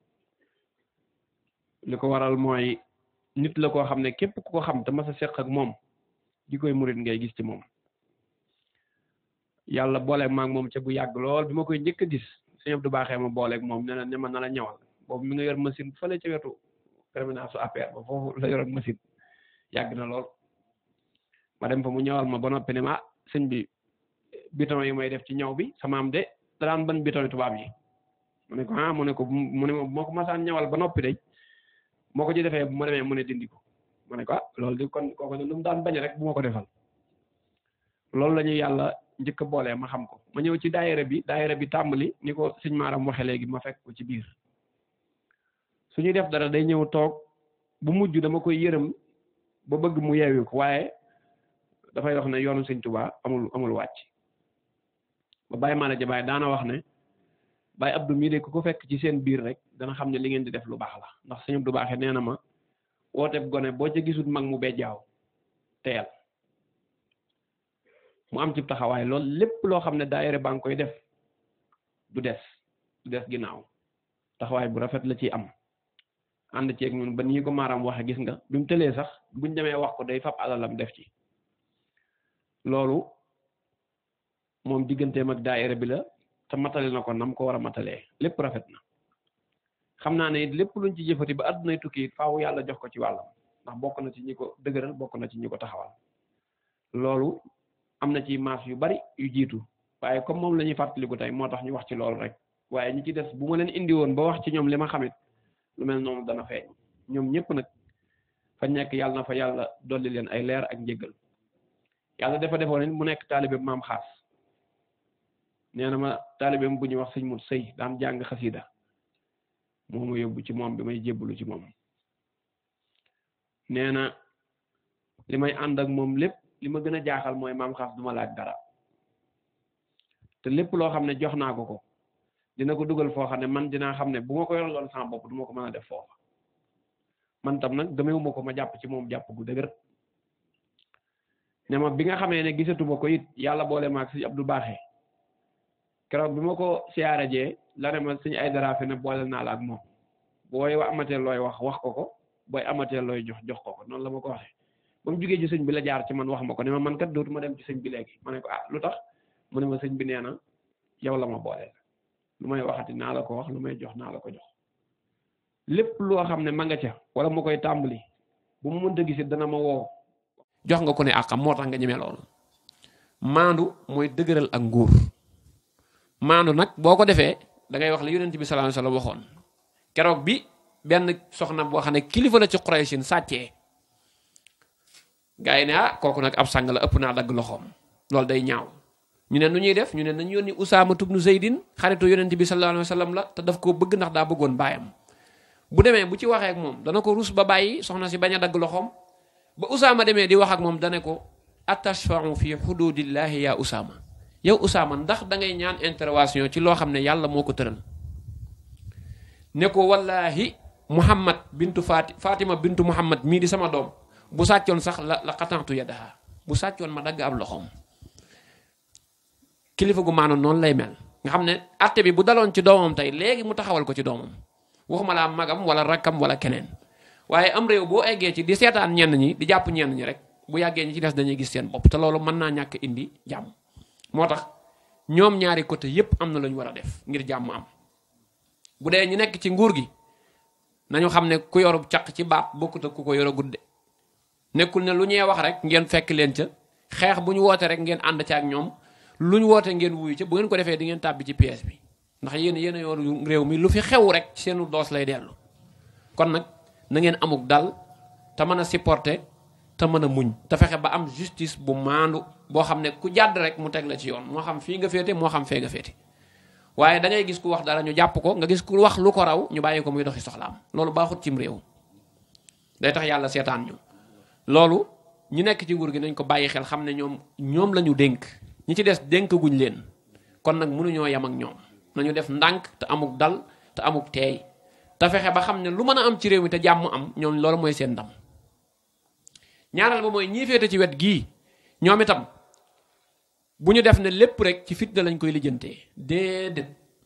li ko waral mooy nit la koo xam ne képp ku ko xam te mas a seq ak moom di koy murid ngay gis ci moom yàlla booleeg maag moom ca bu yàgg lool bi ma koy njëkk a gis sëñ Abdou baaxee ma booleeg moom ne na ne ma na la ñawal boobu mi nga yor machine fële ca wetu terminal su APR ba foofu la yoroon machine yàgg na lool ma dem fa mu ñawal ma ba noppi ne ma ah sëñ bi biton yi may def ci ñaw bi sama am de daan ban biton tubaab yi mu ne ko ah mu ne ko mu ne moo ko masaan ñawal ba noppi de moo ko ci defee bu ma demee mu ne dindi ko ma ne ko ah loolu di kon kooku ne lu mu daan bañ rek bu ma ko defal loolu la ñu yàlla njëkk a boolee ma xam ko ma ñëw ci daayira bi daayira bi tàmbali ni ko sëñ maaram waxe léegi ma fekk ko ci biir su ñuy def dara day ñëw toog bu mujj dama koy yërëm ba bëgg mu yeewi ko waaye dafay wax ne yoonu sëñ Tuubaa amul amul wàcc ba bàyyi maa la jabaay daana wax ne Baye Abdou mii de ku ko fekk ci seen biir rek dana xam ne li ngeen di def lu baax la ndax sëñ Abdou baaxee nee na ma wooteeb gone boo ca gisut mag mu bejjaaw teel mu am ci taxawaay lool lépp loo xam ne daayira baa ngi koy def du des du des ginnaaw taxawaay bu rafet la ciy am ànd ceeg ñun ba nii ko maaram waxe gis nga bi mu tëlee sax buñ demee wax ko day fab alalam def ci loolu moom digganteem ak daayira bi la te matale na ko nam ko war a matalee lépp rafet na xam naa ne lépp luñ ci jëfati ba àddunay tukki faaw yàlla jox ko ci wàllam ndax bokk na ci ñi ko dëgëral bokk na ci ñi ko taxawal loolu am na ci maas yu bari yu jiitu waaye comme moom la ñuy fàttaliku tey moo tax ñu wax ci loolu rek waaye ñi ci des bu ma leen indi woon ba wax ci ñoom li ma xamit lu mel noonu dana feeñ ñoom ñëpp nag fa nekk yàlla na fa yàlla dolli leen ay leer ak njëggal yàlla dafa defoon mu nekk taalibe maam xaas nee na ma taalibeem bu ñuy wax sëñ mut sëy daan jàng xasida moo ma yóbbu ci moom bi may jébbalu ci moom nee na li may ànd ak moom lépp li ma gën a jaaxal mooy maam xaas du ma laaj dara te lépp loo xam ne jox naa ko ko dina ko dugal foo xam ne man dinaa xam ne bu ma ko yoraloon sama bopp du ma ko mën a def foofa man tam nag gëmewuma ko ma jàpp ci moom jàpp gu dëgër ne ma bi nga xamee ne gisatuma ko it yàlla boole ma ak sëñ Abdou Baaxe keroog bi ma ko siyaare jee la ne ma sëñ ay dara ne boole naa la ak moom booy amatee looy wax wax ko ko booy amatee looy jox jox ko ko noonu la ma ko waxee ba mu jugee ci sëñ bi la jaar ci man wax ma ko ne ma man kat dootuma dem ci sëñ bi léegi ma ne ko ah lu tax mu ne ma sëñ bi nee na yow la ma boole lu may waxati naa la ko wax lu may jox naa la ko jox lépp loo xam ne ma nga ca wala mu koy tàmbali bu mu mënta gisit dana ma woo jox nga ko ne àqam moo tax nga ñemee loolu maandu mooy dëgëral ak nguur maandu nag boo ko defee da ngay wax la yonent bi sallallahu alayhi wasallam waxoon keroog bi benn soxna boo xam ne kilifa la ci Quraysin sàccee gaa yi ne ah kooku nag ab sang la ëpp naa dagg loxoom loolu day ñaaw ñu ne nu ñuy def ñu ne nañ yónni Usaama tubnu Zeydin xaritu yonent bi sallallahu alayhi wasallam la te daf koo bëgg ndax daa bëggoon baayam bu demee bu ci waxee ak moom dana ko rus ba bàyyi soxna si bañ a dagg loxoom ba Usaama demee di wax ak moom dane ko atashfa'u fi xududillahi ya Usaama yow Usaama ndax da ngay ñaan intervention ci loo xam ne yàlla moo ko tëral ne ko wallahi Muhammad bintu Fati Fatima bintu Muhammad mii di sama doom bu sàccoon sax la la xatantu yadaha bu sàccoon ma dagg ab loxoom kilifa gu maanoon noonu lay mel nga xam ne atte bi bu daloon ci doomam tey léegi mu taxawal ko ci doomam waxuma laa magam wala rakkam wala keneen waaye am réew boo eggee ci di seetaan ñenn ñi di jàpp ñenn ñi rek bu yàggee ñi ci des dañuy gis seen bopp te loolu mën naa ñàkk indi jàmm moo tax ñoom ñaari côté yépp am na lu ñu war a def ngir jàmm am bu dee ñu nekk ci nguur gi nañu xam ne ku yorub caq ci baat bokkut ak ku ko yor a gudde nekkul ne lu ñuy wax rek ngeen fekk leen ca xeex bu ñu woote rek ngeen ànd ca ak ñoom lu ñu woote ngeen wuyu ca bu ngeen ko defee di ngeen tàbbi ci pièce bi ndax yéen yéen a yor réew mi lu fi xew rek ci seenu doos lay dellu kon nag na ngeen amuk dal te mën a supporter te mën a muñ te fexe ba am justice bu maandu boo xam ne ku jàdd rek mu teg la ci yoon moo xam fii nga féete moo xam fee nga féete waaye da ngay gis ku wax dara ñu jàpp ko nga gis ku wax lu ko raw ñu bàyyi ko muy doxi soxlaam loolu baaxut cim réew day tax yàlla seetaan ñu loolu ñu nekk ci nguur gi nañ ko bàyyi xel xam ne ñoom ñoom la ñu dénk ñi ci des dénk guñ leen kon nag mënuñoo yam ak ñoom nañu def ndànk te amuk dal te amuk teey te fexe ba xam ne lu mën a am ci réew mi te jàmm am ñoom loolu mooy seen ndam ñaareel ba mooy ñii féete ci wet gii ñoom itam bu ñu def ne lépp rek ci fitna lañ koy lijjantee déedéet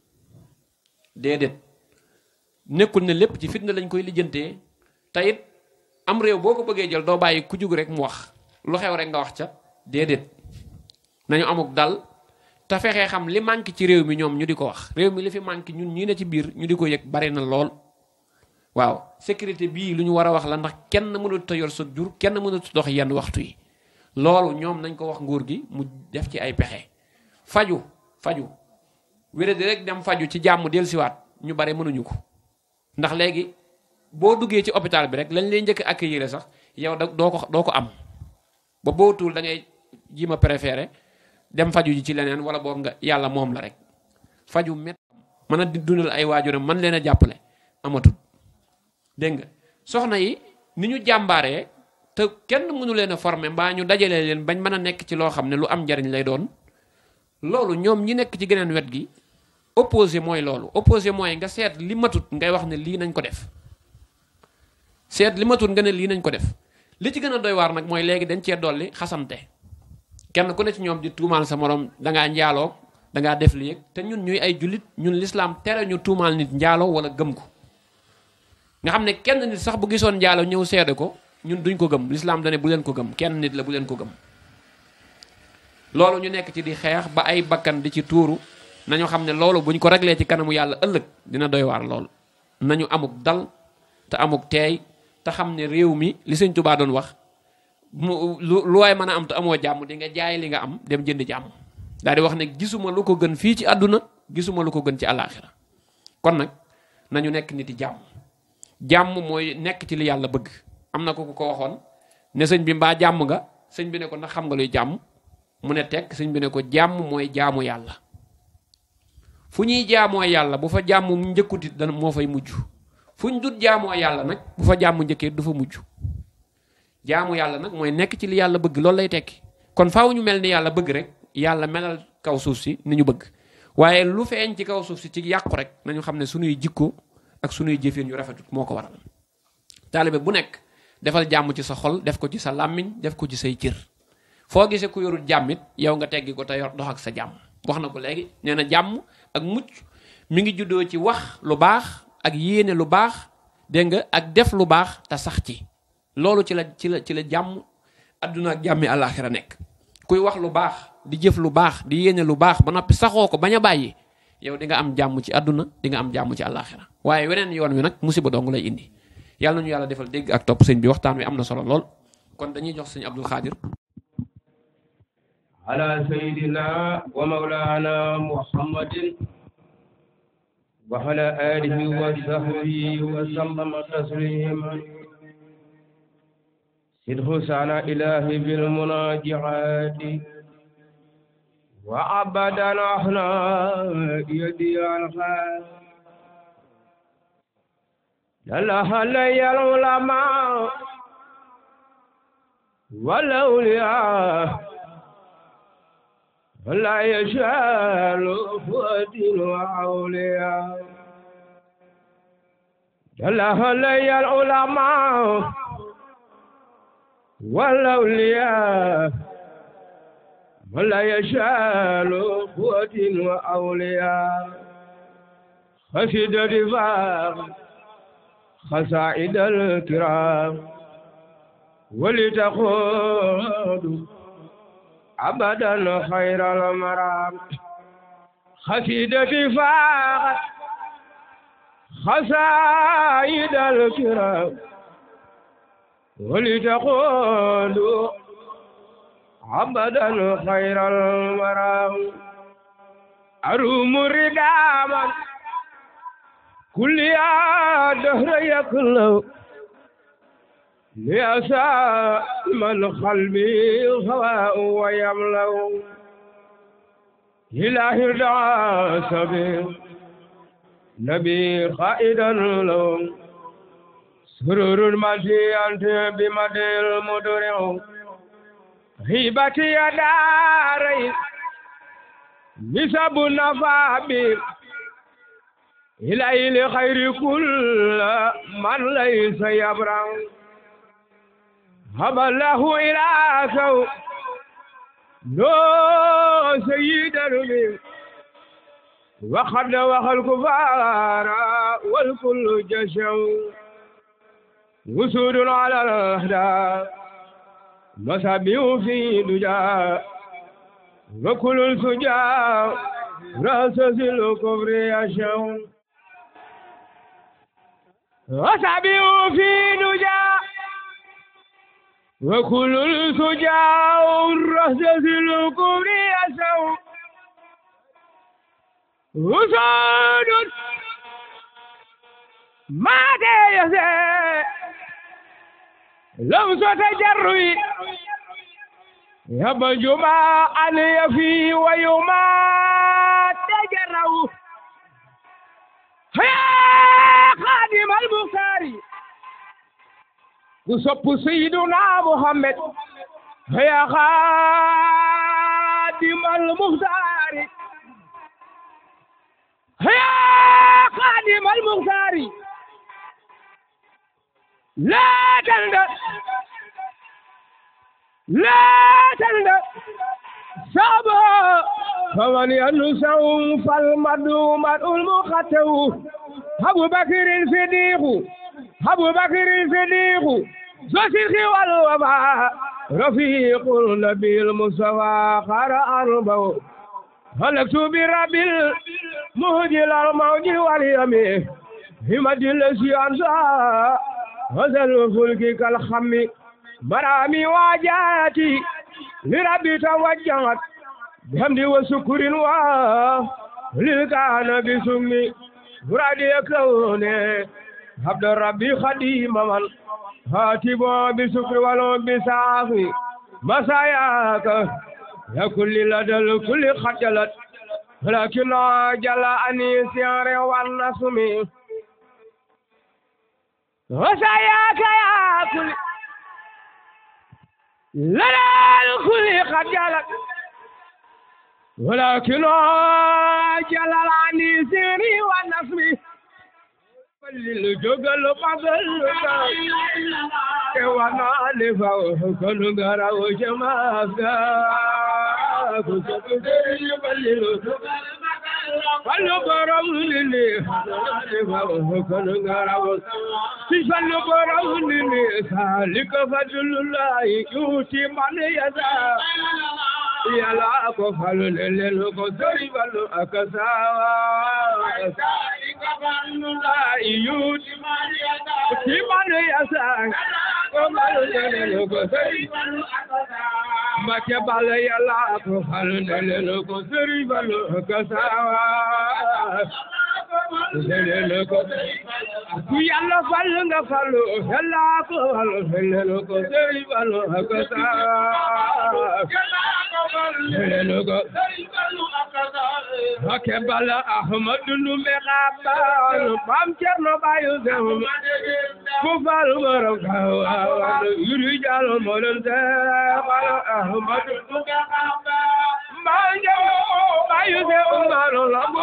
déedéet nekkul ne lépp ci fitna lañ koy lijjantee te it am réew boo ko bëggee jël doo bàyyi ku jug rek mu wax lu xew rek nga wax ca déedéet nañu amuk dal te fexee xam li manqué ci réew mi ñoom ñu di ko wax réew mi li fi manqué ñun ñii ne ci biir ñu di ko yëg bari na lool waaw sécurité bii lu ñu war a wax la ndax kenn mënut a yor sa jur kenn mënut a dox yenn waxtu yi loolu ñoom nañ ko wax nguur gi mu def ci ay pexe faju faju wéré di rek dem faju ci jàmm dellusiwaat ñu bare mënuñu ko ndax léegi boo duggee ci hôpital bi rek lañ lay njëkk accueillir sax yow da doo ko doo ko am ba boo tuul da ngay ji ma préféré dem faju ji ci leneen wala boog nga yàlla moom la rek faju met mën a dundal ay waajuram man leen a jàppale amatul dégg nga soxna yi ni ñu jàmbaaree te kenn mënu leen a former mbaa ñu dajale leen bañ mën a nekk ci loo xam ne lu am njariñ lay doon loolu ñoom ñi nekk ci geneen wet gi opposé mooy loolu opposé mooy nga seet li matut ngay wax ne lii nañ ko def seet li matut nga ne lii nañ ko def li ci gën a doy waar nag mooy léegi dañ cee dolli xasante kenn ku ne ci ñoom di tuumaal sa morom dangaa njaaloo dangaa def li yëg te ñun ñuy ay jullit ñun lislaam tere ñu tuumaal nit njaaloo wala gëm ko nga xam ne kenn nit sax bu gisoon njaaloo ñëw seede ko ñun duñ ko gëm lislaam dane bu leen ko gëm kenn nit la bu leen ko gëm loolu ñu nekk ci di xeex ba ay bakkan di ci tuuru nañu xam ne loolu buñ ko reglee ci kanamu yàlla ëllëg dina doy waar lool nañu amuk dal te amuk teey te xam ne réew mi li sëñ Tuubaa doon wax mu lu lu waay mën a am te amoo jàmm di nga jaay li nga am dem jënd jàmm daal di wax ne gisuma lu ko gën fii ci àdduna gisuma lu ko gën ci àllaaxira kon nag nañu nekk nit yi jàmm jàmm mooy nekk ci li yàlla bëgg am na ko ku ko waxoon ne sëñ bi mbaa jàmm nga sëñ bi ne ko ndax xam nga luy jàmm mu ne tekk sëñ bi ne ko jàmm mooy jaamu yàlla fu ñuy jaamoo yàlla bu fa jàmm njëkkutit dana moo fay mujj fu ñu dut jaamoo yàlla nag bu fa jàmm njëkkee du fa mujj jaamu yàlla nag mooy nekk ci li yàlla bëgg loolu lay tekki kon faaw ñu mel ni yàlla bëgg rek yàlla melal kaw suuf si ni ñu bëgg waaye lu feeñ ci kaw suuf si ci yàqu rek nañu xam ne suñuy jikko ak suñuy jëfin yu rafetut moo ko waral taalibe bu nekk defal jàmm ci sa xol def ko ci sa làmmiñ def ko ci say cër foo gisee ku yorul jàmmit yow nga teggi ko te yor dox ak sa jàmm wax na ko léegi nee na jàmm ak mucc mi ngi juddoo ci wax lu baax ak yéene lu baax dégg nga ak def lu baax te sax ci loolu ci la ci la ci la jàmm adduna ak jàmmi àllaaxira nekk kuy wax lu baax di jëf lu baax di yéene lu baax ba noppi saxoo ko bañ a bàyyi yow di nga am jàmm ci adduna di nga am jàmm ci àllaaxira waaye weneen yoon wi nag musiba dong lay indi yàlla nañu yàlla defal dégg ak topp sëñ bi waxtaan wi am na solo lool kon dañuy jox sëñ Abdul Xaadir
على سيدنا ومولانا محمد وعلى آله وصحبه وسلم تسليما صدق سعنا إلهي بالمناجعات وعبدا احنا يدي الخير لله لي العلماء والأولياء ولا يشال فؤاد وأولياء لله لي العلماء والأولياء ولا يشال قوة وأولياء خشد رفاق خسائد الكرام ولتقود أبدا خير المرام خشد رفاق خسائد الكرام ولتقود عبدا خير المرام أروم رداما كل يا دهر يكلو ليسا من قلبي هواء ويملو إله دعا سبيل نبي قائدا لهم سرور المجي أنت بمدى المدرع هيبتي يا داري نسب النفابي إلى لخير كل من ليس يبرع هب الله إلى سو نو سيد الرمي وخد وخل كفار والكل جشو وسود على الأهداف مسابيو في دجا وكل الفجا راس الكفر يشو مسابيو في دجا وكل الفجا راس الكفر يشو وسود ما تيسي لو تجري يبا جمع علي في ويوم تجروا يا خادم البخاري وصف سيدنا محمد يا خادم المختار يا خادم المختار لا تلد لا تلد سابا فمن ينسوا فالمدوم المختو أبو بكر الصديق أبو بكر الصديق زوجي والوباء رفيق النبي المصطفى قرأ أربع هلكت برب المهجل الموج واليمين همد الذي أنسى هذا الفلك كالخم مرامي واجاتي لربي توجهت بحمد وشكر و للكان بسمي مرادي كوني عبد ربي خديم من هاتب بسكر ولو بسافي مساياك يا كل لدى الكل خجلت لكن جل أني سيار والنسمي وسياك يا كل لنا الخلق قد جلت ولكن جلل عني سيري ونصبي فللجوجل فضل وانا لفوه كل غرا وجما فلو برم للي فوه كل غرا فلو برم للي سالك فضل الله يؤتي من يشاء yàlla ko falu lele ko sori balu akasawa iyut timanu yasa ko falu lele ko sori balu make bala yàlla ko falu lele ko sori balu akasawa lele ko ku yàlla falu nga falu yàlla ko falu lele ko sori balu akasawa Ake bala Ahmadu Numbe Kaban Bam Cerno Bayu Sem Ku fal borom kawa Yuri jalo molen se Bala Ahmadu Numbe Kaban Bam Cerno Bayu Sem Bala Lambu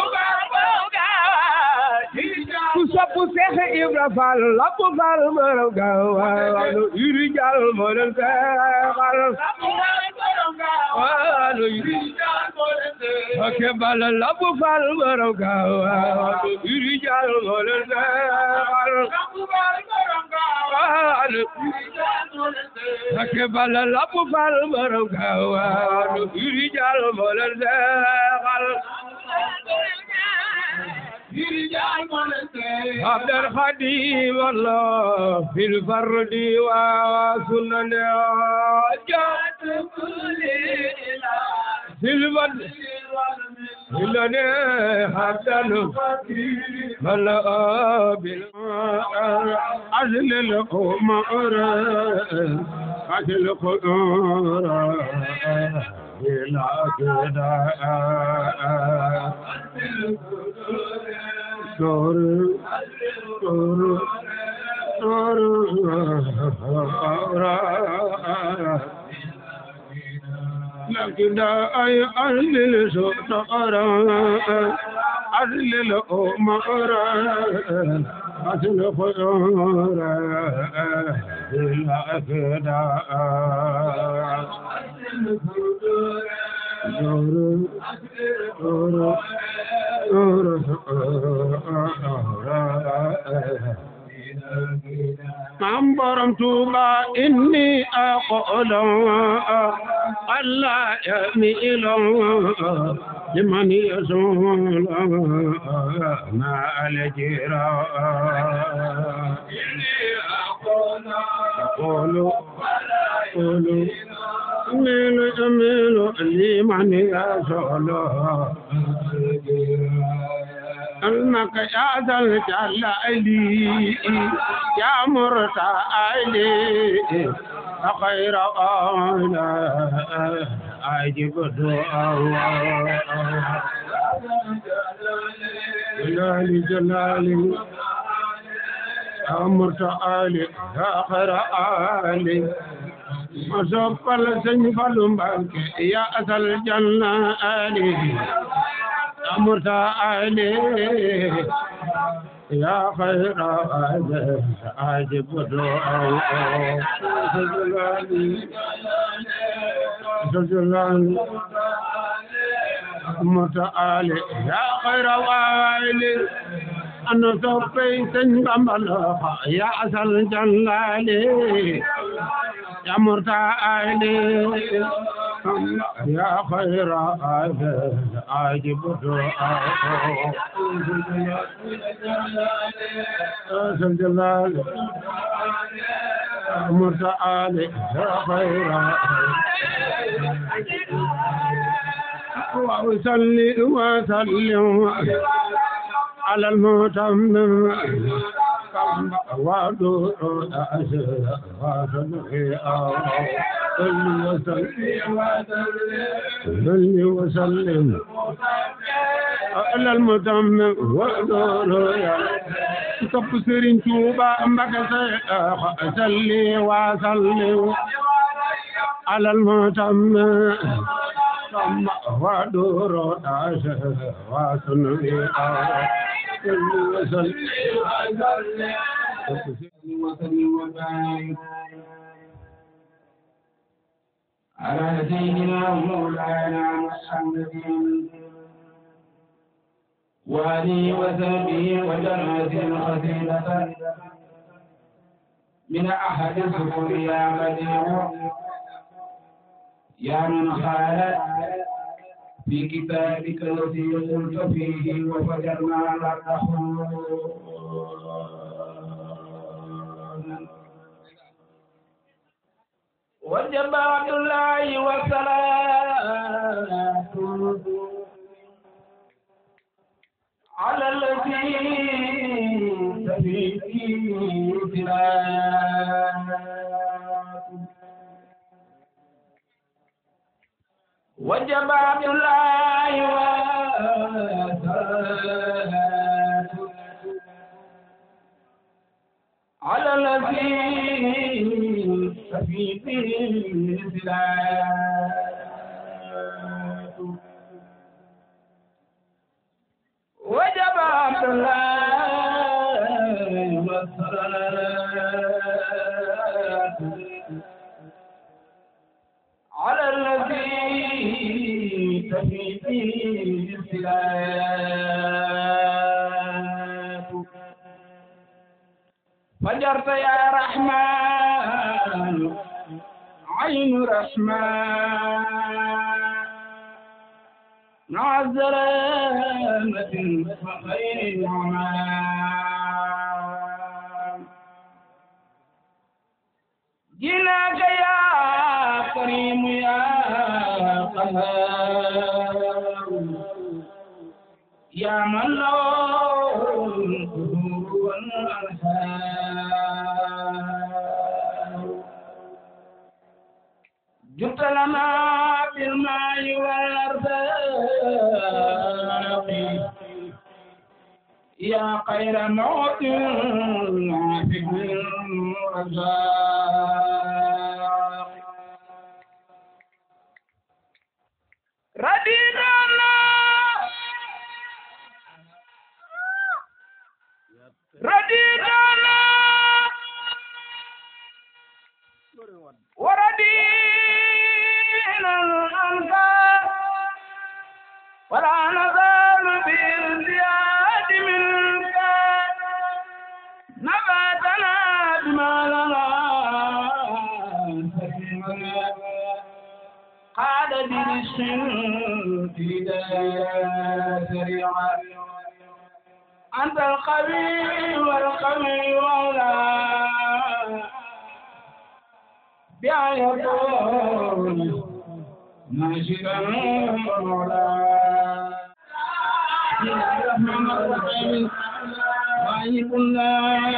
Ku sopu Seex Ibra Fall Lambu Fall borom kawa Yuri jalo molen se Bala Waalo yuri ake bala labu fal borom gawa yuri jal mole waalo waalo ake bala labu fal borom gawa yuri jal mole waalo عبد الخديم الله في الفرد وسنن جاءت كل في البد إلني حتى ملا بالعزل الأمر عزل القدور بلا كدا دور دور دور لكن أي أهل السطر أهل الأمر أهل خير إلا كدا دور دور من برمت ما إني أقول ألا يميل لمن يزول ما الجرا أقول أقول أميل أميل لمن يزول أنك يا ذا الجلال يا مرتعلي خير أولا أجب دعاء جلال جلال يا مرتعلي يا خير آلي مصفل سنفل بك يا أذا الجنة آلي أمرت عليه يا خير عبد عجب دعاء سجلاني سجلاني أمرت عليه يا خير والي أنا صفي سنبمل يا أسل جلالي يا مرتعالي يا خير عبد عجب دعاء جلال مرتعالي يا خير وصلي وسلم على المتمم ودور أسر وصلي صل وسلم على المتمم ودور topp Sëriñ Tuuba Mbàkke Seex salli wa sallim على المتم ثم ودور داش وسنبي وسلم وسلم وبارك على سيدنا ومولانا محمد وآله وسلم وجنات خزينة من أحد السفر يا بديع يا من خالت في كتابك الذي قلت فيه وفجرنا الأرض وجب عبد الله والصلاة على الذي تبي فيه وجب عبد الله والصلاة على الذي تبي فيه وجب عبد الله والصلاة على الذي تفي فيه الصلاة فجرت يا رحمن عين رحمن مع الزلامة وخير النعمان جناك يا كريم يا قهار يا من له القدور والأنهار جئت لنا بالماء والأرزاق يا خير موت نافع الرزاق ردينا ردينا وردينا الأنصار ولا نزال بالزياد منك نباتنا بما لنا قال برشق في سريعا أنت القوي والقوي ولا بآياتون ناشدا مولا الرحمن الرحيم غايب الله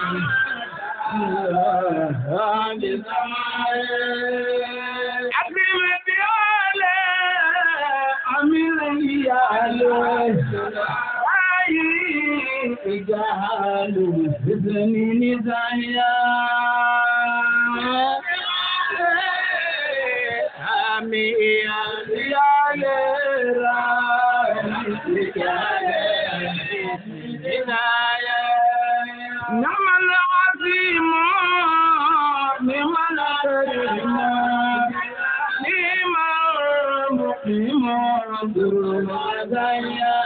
أكرم بياله أمين ياله رجال بزن نزايا آمين يا نعم العظيم نعم الكريم نعم المقيم ذو المزايا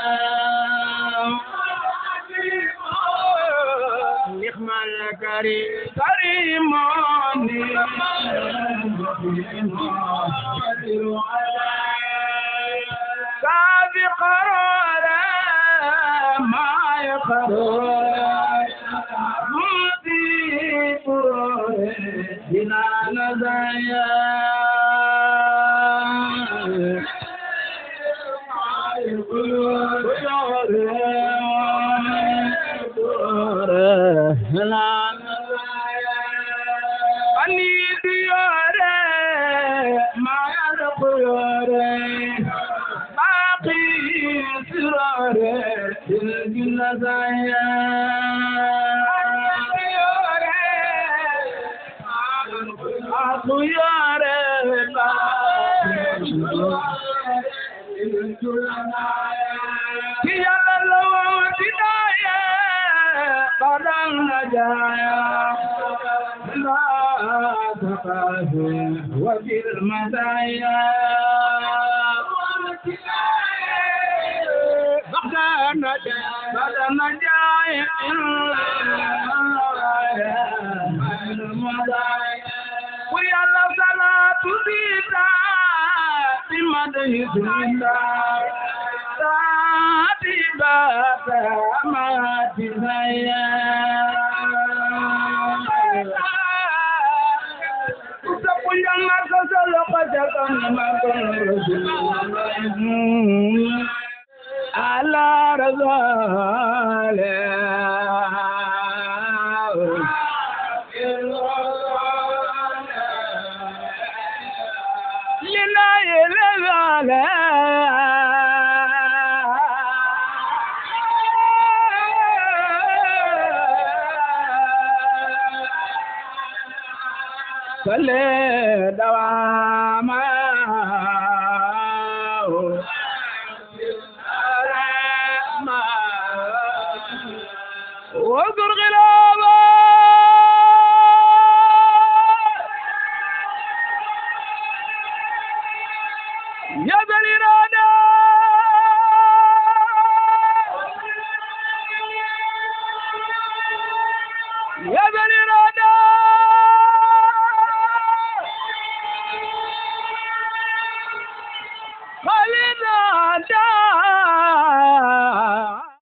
نعم الكريم كريم نعم المقيم سابق قرارا ما يقرر مضي قرار بنا نزايا أني دياري ما يدخل باقي سراري الجنة أخياري
النجايا لا تخافوا وفي المزايا بعد النجاة بعد النجاة ويا الله صلاة بيتا بمدح الله ساتي باتا ما تزايا Kusapunya maka solo kajakan makan Rasulullah ala razale lina yelale sale dawama واذكر غير